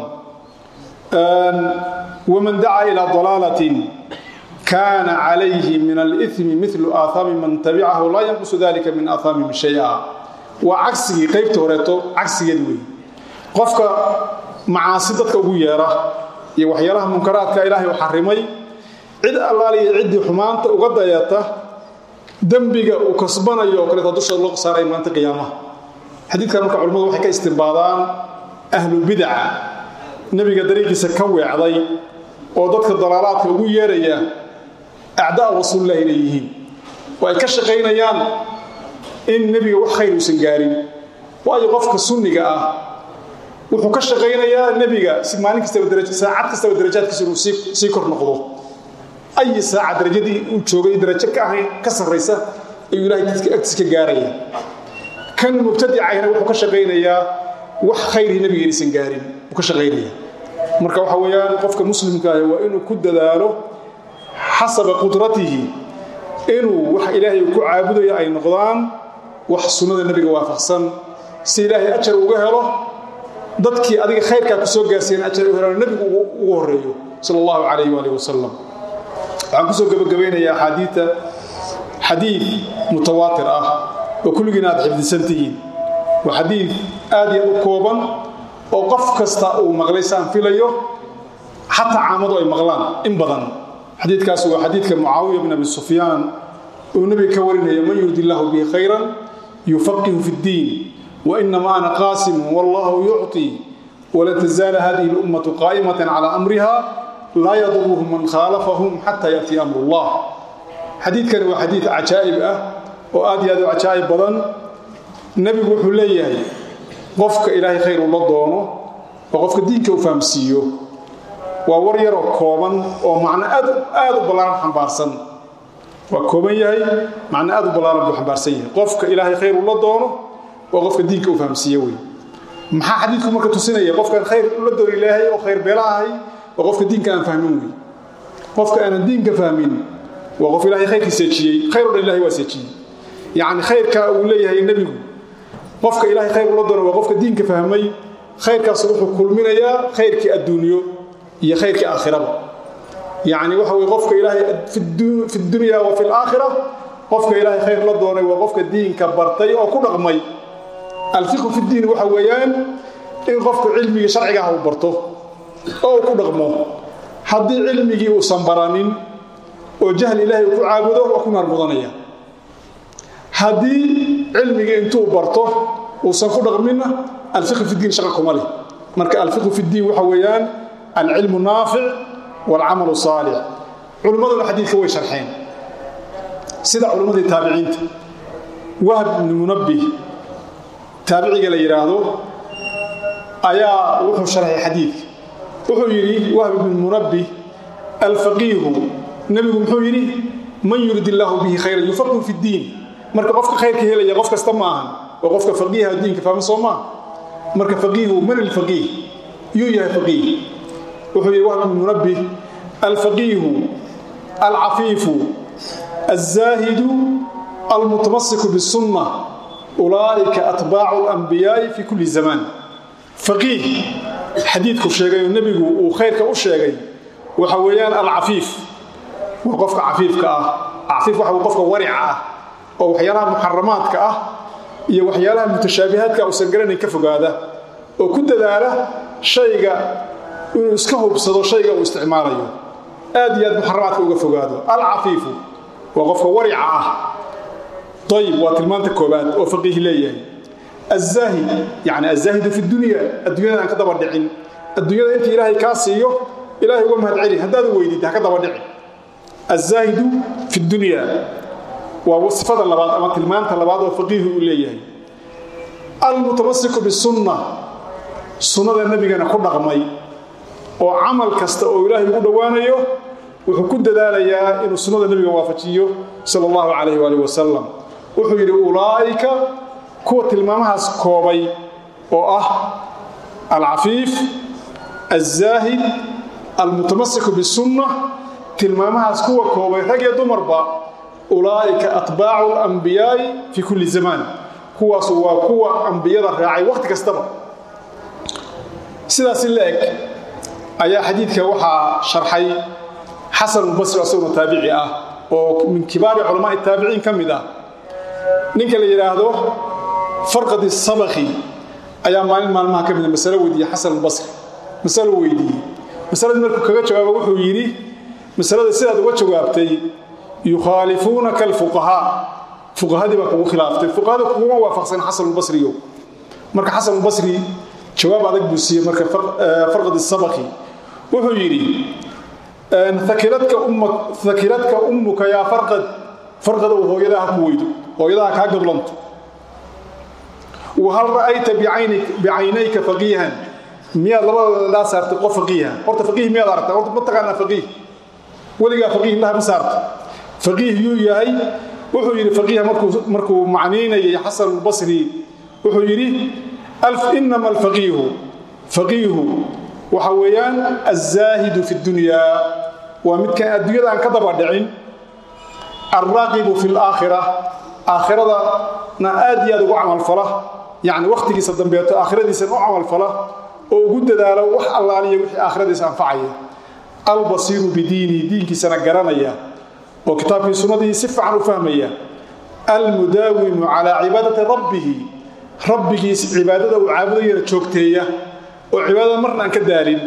waman dacaa ilaa dalaalatin kaana calayhi min alithmi milu aahaami man tabicahu laa yanqusu dalika min aahaamihim shay-a waa cagsigii qaybta horeeto cagsigeed wey qofka macaasi dadka ugu yeera iyo waxyaalaha munkaraadka ilaahay u xarimay cid allaaliya ciddii xumaanta uga dayata dembiga uu kasbanayo oo kaleeta dusha loo saaray maanta qiyaamaha xadiidkan marka culimmadu waxay ka istimbaadaan ahlubidaca nebiga dariiqiisa ka weecday oo dadka dalaalaadka ugu yeeraya acdaa rasuulillahi inay yihiin oo ay ka shaqaynayaan in nebiga wax khayr uusan gaarin waayo qofka sunniga ah wuxuu ka shaqaynayaa nebiga si maalin kastaba saacad kastaba darajaadkiisa inuu sii kor noqdo ayi saaca darajadii uu joogay darajo ka ahayn ka sarraysa ayuu ilahay dadka agtiis ka gaaraya kan mubtadicayna wuxuu ka shaqaynayaa wax khayrii nebiga inaysan gaarin uu ka shaqaynaya marka waxa weeyaan qofka muslimka ah waa inuu ku dadaalo xasaba qudratihi inuu wax ilaahay ku caabudayo ay noqdaan wax sunnada nebiga waafaqsan si ilaahay ajar uga helo dadkii adiga khayrkaa ku soo gaarsiiyan ajar u helaan nebigu ugu horeeyo sala allahu calayhi waalihi wasalam waxaan kusoo gabagabaynayaa axaadiita xadiid mutawaatir ah oo kulligiina aad xifdisan tihiin waa xadiid aad iyo aad u kooban oo qof kasta uu maqlay saan filayo xataa caamadu ay maqlaan in badan xadiidkaas waa xadiidka mucaawiya bin abi sufyaan uu nebiga ka warinaya man yurdi illaahu bihi khayran yufaqihu fi ddiin wainama ana qaasimu wallahu yucطi walan tazaala hadihi اlummatu qaa'imata cala amriha laa yaduruhum man khaalafahum xataa yaأtiya amru اllah xadiidkani waa xadiid cajaa'ib ah oo aad iyo aad u cajaa'ib badan nebigu wuxuu leeyahay qofka ilaahay khayr ula doono oo qofka diinka u fahamsiiyo waa war yaroo kooban oo macno aad u ballaaran xambaarsan waa kooban yahay macno aad u ballaaran buu xambaarsan yahay qofka ilaahay khayr ula doono waa qofka diinka u fahamsiiye wey maxaa xadiidku marka tusinaya qofkaan khayr ula doon ilaahay oo khayr beela ahay waa qofka diinka aan fahmin wey qofka aanan diinka fahmin waa qof ilaahay khayrkii seejiyey khayr o dhan ilahay waa seejiyey yacni khayrka uu leeyahay nebigu qofka ilaahay khayr ula doono waa qofka diinka fahmay khayrkaas wuxuu kulminayaa khayrkii adduunyo iyo khayrkii aakhiraba yacni waxa weye qofka ilaahay fi dunya wa fi laakhira qofka ilaahay khayr la doonay waa qofka diinka bartay oo ku dhaqmay alfiqhu fi ddiin waxa weeyaan in qofku cilmigii sharciga ah uu barto oo uu ku dhaqmo haddii cilmigii uusan baranin oo jahli ilaahay uu ku caabudo waa ku naar mudanaya haddii cilmigii intuu barto uusan ku dhaqminna alfiqhu fi ddiin shaqa kuma leh marka alfiqhu fi ddiin waxa weeyaan alcilmu naafic waalcamalu saalix culimmaduna xadiidka way sharxeen sida culimmadii taabiciinta wahb ibni munabbih taabiciga la yidhaahdo ayaa wuxuu sharxay xadiidka wuxuu yidhi wahb ibni munabbih alfaqiihu nebigu muxuu yidhi man yurid illaahu bihi khayran yufaqihu fi ddiin marka qofka khayrka helaya qof kasta ma ahan waa qofka faqiiha diinka fahma soo maa marka faqiihu man alfaqiih yuu yahay faqiih wuxuu yidhi wahb ibn munabbih alfaqiihu alcafiifu alzaahidu almutamasiku bisunna ulaa'ika atbaacu alanbiyaa'i fi kulli zamaan faqiih xadiidku sheegay oo nebigu uu khayrka u sheegay waxa weeyaan alcafiif waa qofka cafiifka ah cafiif waxa qofka warica ah oo waxyaalaha muxaramaadka ah iyo waxyaalaha mutashaabihaadka uusan garanayn ka fogaada oo ku dadaala shayga inuu iska hubsado shayga uu isticmaalayo aad iyo aad muxaramaadka uga fogaado alcafiifu waa qofka warica ah ayib waa tilmaanta koobaad oo faqiih leeyahay azaahid yani azaahidu fi dunya adduunyada aan ka daba dhicin adduunyada inta ilaahay kaa siiyo ilahay uga mahad celi haddaad weydid ha ka daba dhici azaahidu fi dunya waa sifada labaad ama tilmaanta labaad oo faqiihu uu leeyahay almutamasiku bisunna sunnada nebigana ku dhaqmay oo camal kasta oo ilaahay ugu dhowaanayo wuxuu ku dadaalayaa inuu sunnada nebiga waafajiyo sala allahu calayh waalih wasalam wuxuu yidhi ulaa'ika kuwa tilmaamahaas koobay oo ah alcafiif alzaahid almutamasiku bisunna tilmaamahaas kuwa koobay rag iyo dumarba ulaa'ika atbaacu alambiyaa'i fii kulli zamaan kuwaasu waa kuwa ambiyada raacay wakhti kastaba sidaasi la eg ayaa xadiidka waxaa sharxay xasanulbasri asaguna taabici ah oo min kibaari culamaai taabiciin ka mid ah ninka la yidhaahdo farqadi sabakhi ayaa maalin maalmaha ka mida masalo weydiiyey xasanulbasri masalo weydiiyey masaladii markuu kaga jawaabo wuxuu yidhi masalada sidaad uga jawaabtay yukhaalifuunaka alfuqahaa fuqahadii baa kugu khilaaftay fuqahada kuguma waafaqsan xasanulbasriyo marka xasanulbasri jawaab adag buu siiyey marka farqadi sabakhi wuxuu yidhi akiladka ummuka yaa farqad farqada uu hooyadaha ku weydo hooyadaha kaa gablanto wahal ra'ayta bicaynayka faqiihan miyaad labadooda dhaa saartay qof faqiiha horta faqiih miyaad aragtaa horta ma taqaanaa faqiih weligaa faqiih indhaha ma saarta faqiih yuu yahay wuxuu yidhi faqiiha markuu macniynayay xasanulbasri wuxuu yidhi inama alfaqiihu faqiihu waxa weeyaan alzaahidu fi dunyaa waa midkaan adduunyada aan ka daba dhicin alraaqibu fi laakhira aakhiradana aad iyo aad ugu camalfala yacni wakhtigiisa dambeeto aakhiradiisan u camalfala oo ugu dadaalo wax allaaliya wixii aakhiradiisa anfacaya albasiiru bidiinihi diinkiisana garanaya oo kitaabkii sunnadii si fiican u fahmaya almudaawimu calaa cibaadati rabbihi rabbigiis cibaadada uu caabudayana joogteeya oo cibaadada marna aan ka daalin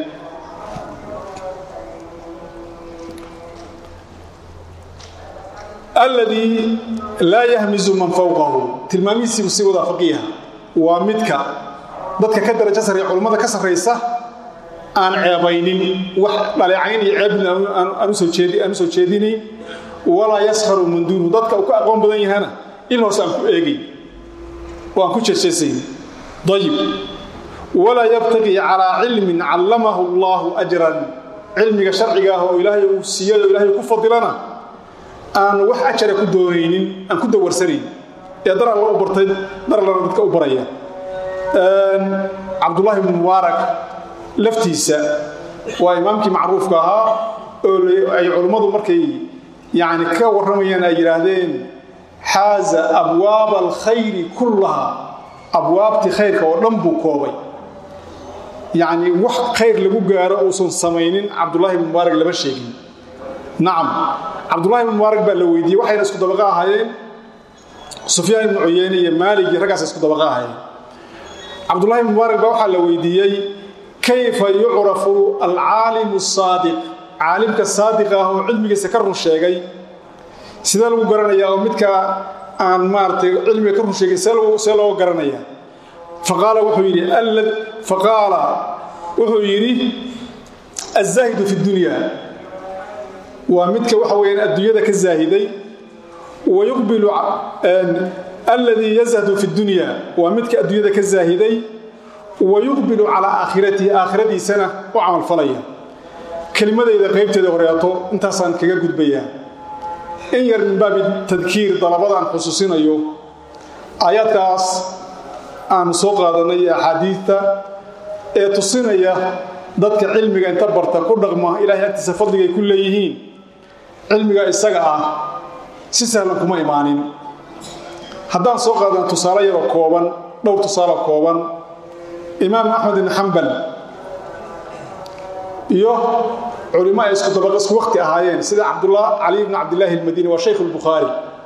alladii laa yahmizu man fawqahu tilmaamihiisiibu sii wadaa faqiiha waa midka dadka ka darajo sarreeya culummada ka sarraysa aan ceebaynin wax dhaleecayn iyo ceebna aan u soo jeedinayn walaa yaskharu min duunu dadka uu ka aqoon badan yahana in hoose aan ku eegay oo aan ku jeejeesayn ayib walaa yabtaqii calaa cilmin callamahu allaahu ajran cilmiga sharciga ah oo ilaahay uu siiyay oo ilaahay ku fadilana aan wax ajara ku doonaynin aan ku dawarsanayn ee dar alla u bartay dar allana dadka u baraya cabdullaahi ibnu mubaarak laftiisa waa imaamkii macruufka ahaa oo ay culummadu markay yani ka warramayaan ay yidhaahdeen xaaza abwaaba alkhayri kullaha abwaabtii khayrka oo dhan buu koobay yacni wax khayr lagu gaaro uusan samaynin cabdullaahi ibnu mubaarak lama sheegin nacam cabdullahi ibnu mubaarak baa la weydiiyey waxayna isku dabaqa ahaayeen sufyaan ibnu cuyeyne iyo maalig iyo raggaas isku dabaqa ahaayeen cabdullahi ibnu mubaarak baa waxaa la weydiiyey kayfa yucrafu alcaalimu saadiq caalimka saadiqa ah oo cilmigiisa ka run sheegay sidee lagu garanayaa oo midka aan maaratay cilmiga ka run sheegay see looga garanaya faqaala wuxuu yidhi faqaala wuxuu yidhi azaahidu fi dunya waa midka waxa weyaan adduunyada ka zaahiday wa yuqbilu alladii yazhadu fi dunya waa midka adduunyada ka zaahiday wa yuqbilu calaa aakhiratihi aakhiradiisana u camalfalaya kelimadayda qaybteeda horeeto intaasaan kaga gudbayaa in yar min baabi tadkiir dalabadaan xusuusinayo aayaadkaas aanu soo qaadanay ee axaadiidta ee tusinaya dadka cilmiga inta barta ku dhaqma ilaahay agtiisa fadligay ku leeyihiin cilmiga isaga ah si sahlan kuma imaanin haddaan soo qaadan tusaale yaroo kooban dhowr tusaale kooban imaam axmed ibn xambal iyo culimo ay isku dabaq isku waqti ahaayeen sida cabdullah cali ibn cabdillaahi almadini waa shaykh albukhaari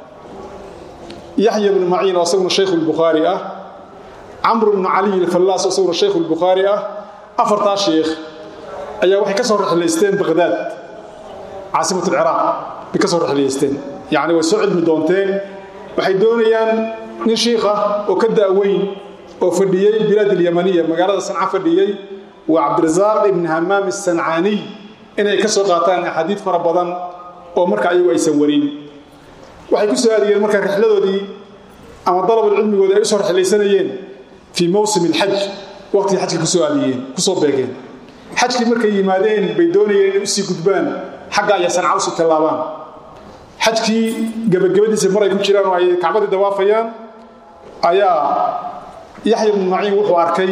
yaxya ibnu maciin oo isaguna shaykh albukhaari ah camr ibnu caliy alfallaas oo isaguna shaykh albukhaari ah afartaa sheekh ayaa waxay ka soo rexlaysteen baqhdaad caasimatu alciraaq bay ka soo rexlaysteen yacni way soo cilmi doonteen waxay doonayaan nin shiikh ah oo ka da'weyn oo fadhiyey bilaad alyamaniya magaalada sanca fadhiyey waa cabdirasaaq ibn hamaam asancaaniy inay ka soo qaataan axaadiid fara badan oo marka ayagu aysan warin waxay ku soo aadiyeen marka rixladoodii ama dalabul cilmigoodii ay u soo rexlaysanayeen fii mawsim alxaj waqtigii xajka kusoo aadiyeen kusoo beegeen xajkii markay yimaadeen bay doonayeen inay usii gudbaan xagga ayaa sanca usii tallaabaan xajkii gabagabadiisa maray ku jiraan oo ay kacbadii dawaafayaan ayaa yaxya ibnu maciin wuxuu arkay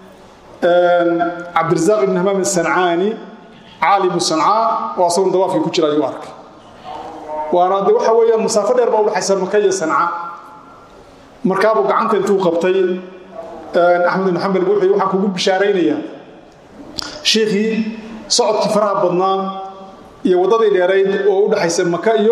cabdirasaaq ibn hamaam asancaani caalimu sancaa oo asaguna dawaafkii ku jira ayuu arkay waana de waxa weeyaan masaafo dheer baa udhexaysa maka iyo sanca markaabuu gacanta intuu qabtay axmed ibn xambal wuxuu waxaan kugu bishaaraynayaa shiikhii socodkii faraha badnaa iyo waddadii dheerayd oo u dhexaysa maka iyo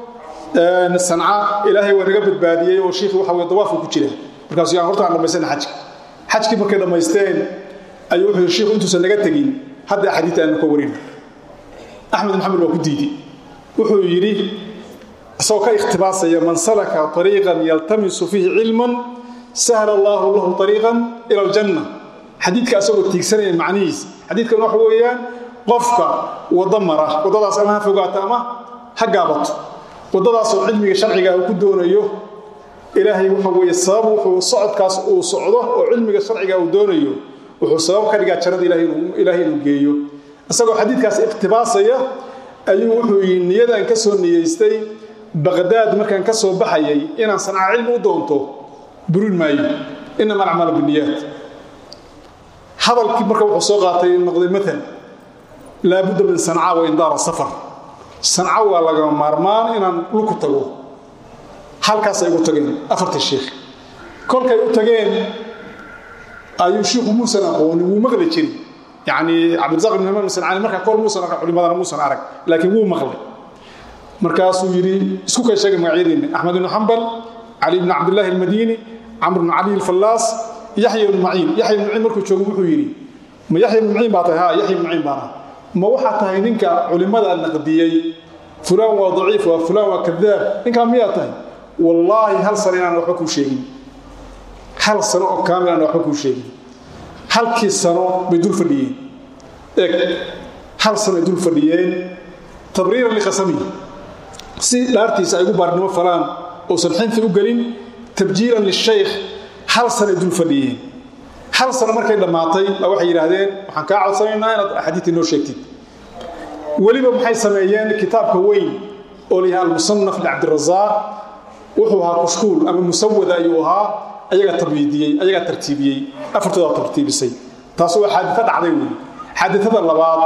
sanca ilaahay waa naga badbaadiyey oo shiikhii waxa weye dawaafku ku jira markaasuu yaan horta aan dhammaysana xajka xajkii markay dhammaysteen ayuu wuxuu shiikhu intuusan naga tegin hadda axaadiita aanu ka warin axmed ibn xambal waa ku diiday wuxuu yidhi isagoo ka ikhtibaasaya man salaka ariiqan yaltamisu fiihi cilman sahla allaahu lahu ariiqan ila aljanna xadiidka isagoo tiigsanaya macnihiis xadiidkan waxa weeyaan qofka waddo mara waddadaas ama ha fogaato ama ha gaabato waddadaasoo cilmiga sharciga uu ku doonayo ilaahay waxa weeye sabab wuxuu socodkaas uu socdo oo cilmiga sharciga uu doonayo wuxuu sabab ka dhigaa jannada ilaahay inuu geeyo isagoo xadiidkaas ikhtibaasaya ayuu wuxuu yidhi niyadaan ka soo niyeystay baqdaad markaan ka soo baxayay inaan sanca cilmi u doonto burin maayo inama alacmaalu biniyaat hadalkii marka wuxuu soo qaatay noqday maal laabudda min sanca wa indaara safar sanca waa lagama maarmaan inaan dhulku tago halkaasay ugu tageen afartii shiikh kolkay u tageen ayuu shiikhu muusan aqoonin wuu maqli jiri yacni cabdirazaq ibn hamaam sancaani markaa kor muusan arag culimadana muusan arag laakiin wuu maqlay markaasuu yidhi isku kay sheegay magacyadiinna axmed ibnu xambal cali ibnu cabdillaahi almadiini camr ibnu cali alfallaas yaxya ibnu maciin yaxya ibnu maciin markuu joogo wuxuu yidhi ma yaxya ibnu maciin baa tahay ha yaxya ibnu maciin baana ma waxaa tahay ninka culimmada naqdiyey fulaan waa daciif waa fulaan waa kadaab ninkaa miyaa tahay wallaahi hal sano inaan waxba kuu sheegin hal sano oo kaamil aan waxba kuu sheegin halkii sano bay dul fadhiyeen eeg hal sano ay dul fadhiyeen tabriiran liqasamihi si dhaartiisa ay ugu baarnimo falaan uusan xinfi u gelin tabjiiran lishaykh hal sano ay dul fadhiyeen hal sano markay dhammaatay baa waxay yidhaahdeen waxaan kaa codsanaynaa inaad axaadiidtii noo sheegtid weliba maxay sameeyeen kitaabka weyn oo la yahay almusanaf licabdirasaaq wuxuu ahaa kushkuul ama musawada ayuu ahaa ayagaa tabyiidiyey ayagaa tartiibiyey afartoodaa tartiibisay taas waa xaadito dhacday wey xaaditada labaad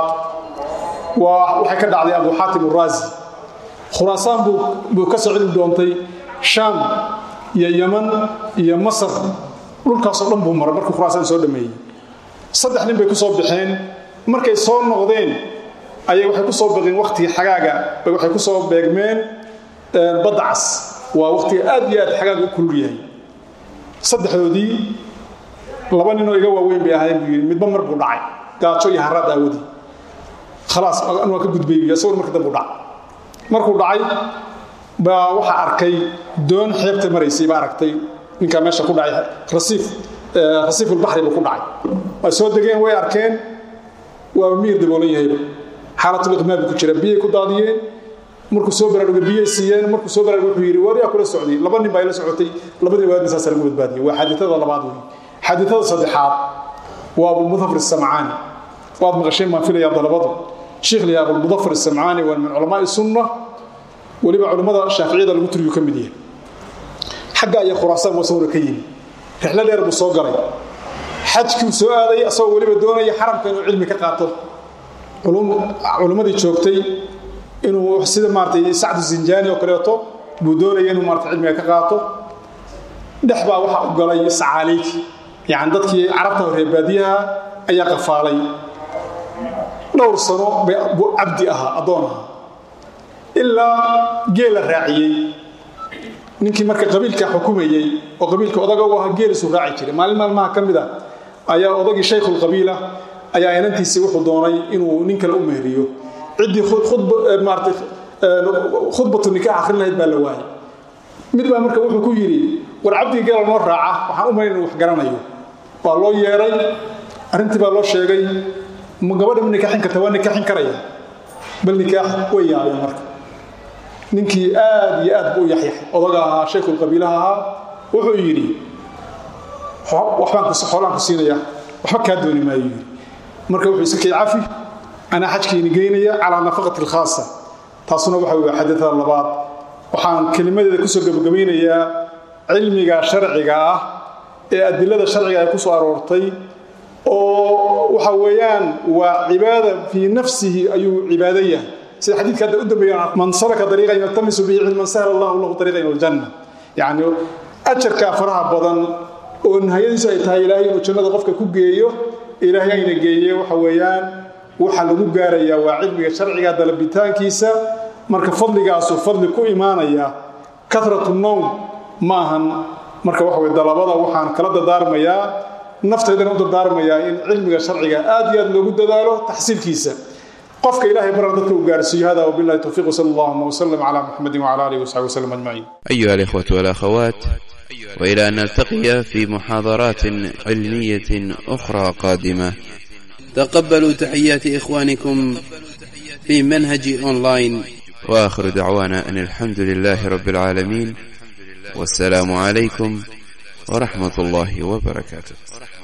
waa waxay ka dhacday abu xaatim uraazi khuraasaan buu ka soo cilmi doontay shaam iyo yaman iyo masar dhulkaasoo dhan buu maray markuu khuraasaan soo dhameeyey saddex nin bay ku soo baxeen markay soo noqdeen ayay waxay ku soo baqeen wakhtigii xagaaga bay waxay ku soo beegmeen badda cas waa wakhtiga aad iyo aad xagaaga u kulul yahay saddexdoodii laba ninoo iga waaweyn bay ahaayeen buu yidhi midba mar buu dhacay gaajo iyo haraad aawadii khalaas an waa ka gudbay buy isaguna marka dambu dhacay markuu dhacay baa waxaa arkay doon xeebta maraysay baa aragtay ninkaa meesha ku dhacay rasiif rasiifulbaxri buu ku dhacay way soo degeen way arkeen waa miyir daboolan yahayba xaalatuliqmaabi ku jira biyay ku daadiyeen markuu soo baraarugay biyay siiyeen markuu soo baraarugay wuxuu yidhi waryaa kula socday laba nin baa ila socotay labadii waadna saasa lagu badbaadiyey waa xaaditada labaad wey xaaditada saddexaad waa abulmudafir isamcaani waad maqasheen baan filayaa dalabadu sheikh liyaa abulmudafir isamcaani waa min culamaai sunna weliba culimmada shaaficiyada lagu tiriyu ka mid yahay xagga iyo khuraasaan buu isaguna ka yimi rixlo dheer buu soo galay xajkiu soo aaday asagoo weliba doonaya xaramka inuu cilmi ka qaato culimmadii joogtay inuu sida maaratay sacdu zinjaani oo kaleeto buu doonaya inuu maarata cilmiga ka qaato dhex baa waxaa u galay sacaaliig yani dadkii carabta horee baadiyaha ayaa qafaalay dhowr sano buu cabdi ahaa addoon ahaa ilaa geela raaciyey ninkii marka qabiilka xukumayey oo qabiilka odaga u ahaa geelisuu raaci jiray maalin maalmaha ka mid a ayaa odagii shaykhulqabiila ayaa inantiisii wuxuu doonay inuu nin kale u mehriyo ciddii maarata khudbatu nikaax akhrin lahayd baa la waayay mid baa marka wuxuu ku yidhi war cabdiga geela noo raaca waxaan u malayn inu wax garanayo waa loo yeeray arrintii baa loo sheegay ma gabadha ma nikaaxin karta waa nikaaxin karaya bal nikaax way yaabeen marka ninkii aad iyo aad buu u yaxyaxay odaga ahaa shaykhulqabiilaha ahaa wuxuu yidhi waxbaan xoolaan ku siinaya waxba kaa dooni maayo yidhi marka wuxuu iska kay cafi anaa xajkiini geynaya calaa nafaqati alkhaasa taasuna waxa wey xadada labaad waxaan kelimadeeda kusoo gebagabaynayaa cilmiga sharciga ah ee adilada sharciga ay ku soo aroortay oo waxa weeyaan waa cibaada fii nafsihi ayuu cibaado yahay sida xadiidka hadda u dambeeya man salaka dariiqan yaltamisu bihi cilman sahla allahu lahu dariiqan ila aljanna yacni ajarka faraha badan oo nihayadiisu ay tahay ilaahay inuu jannada qofka ku geeyo ilaahay ayna geeye waxa weeyaan waxaa lagu gaarayaa waa cilmiga sharciga dalabitaankiisa marka fadligaasu fadli ku imaanaya karatu nowm ma ahan marka waxa wey dalabada waxaan kala dadaarmayaa nafteedana u dardaarmayaa in cilmiga sharciga aad iyo aad loogu dadaalo taxsiilkiisa qofka ilahay baran dadka uu gaarsiiyo hada wabillahi towfiiq wsala allahuma wslam cala muxamedin wcala alihi wasaxbi wslam ajmaciin أيها الإخوة والأخوات وإلى أن نلتقي في محاضرات علمية أخرى قادمة تقبلوا تحيات إخوانكم في منهج أونلاين وآخر دعوانا أن الحمد لله رب العالمين والسلام عليكم ورحمة الله وبركاته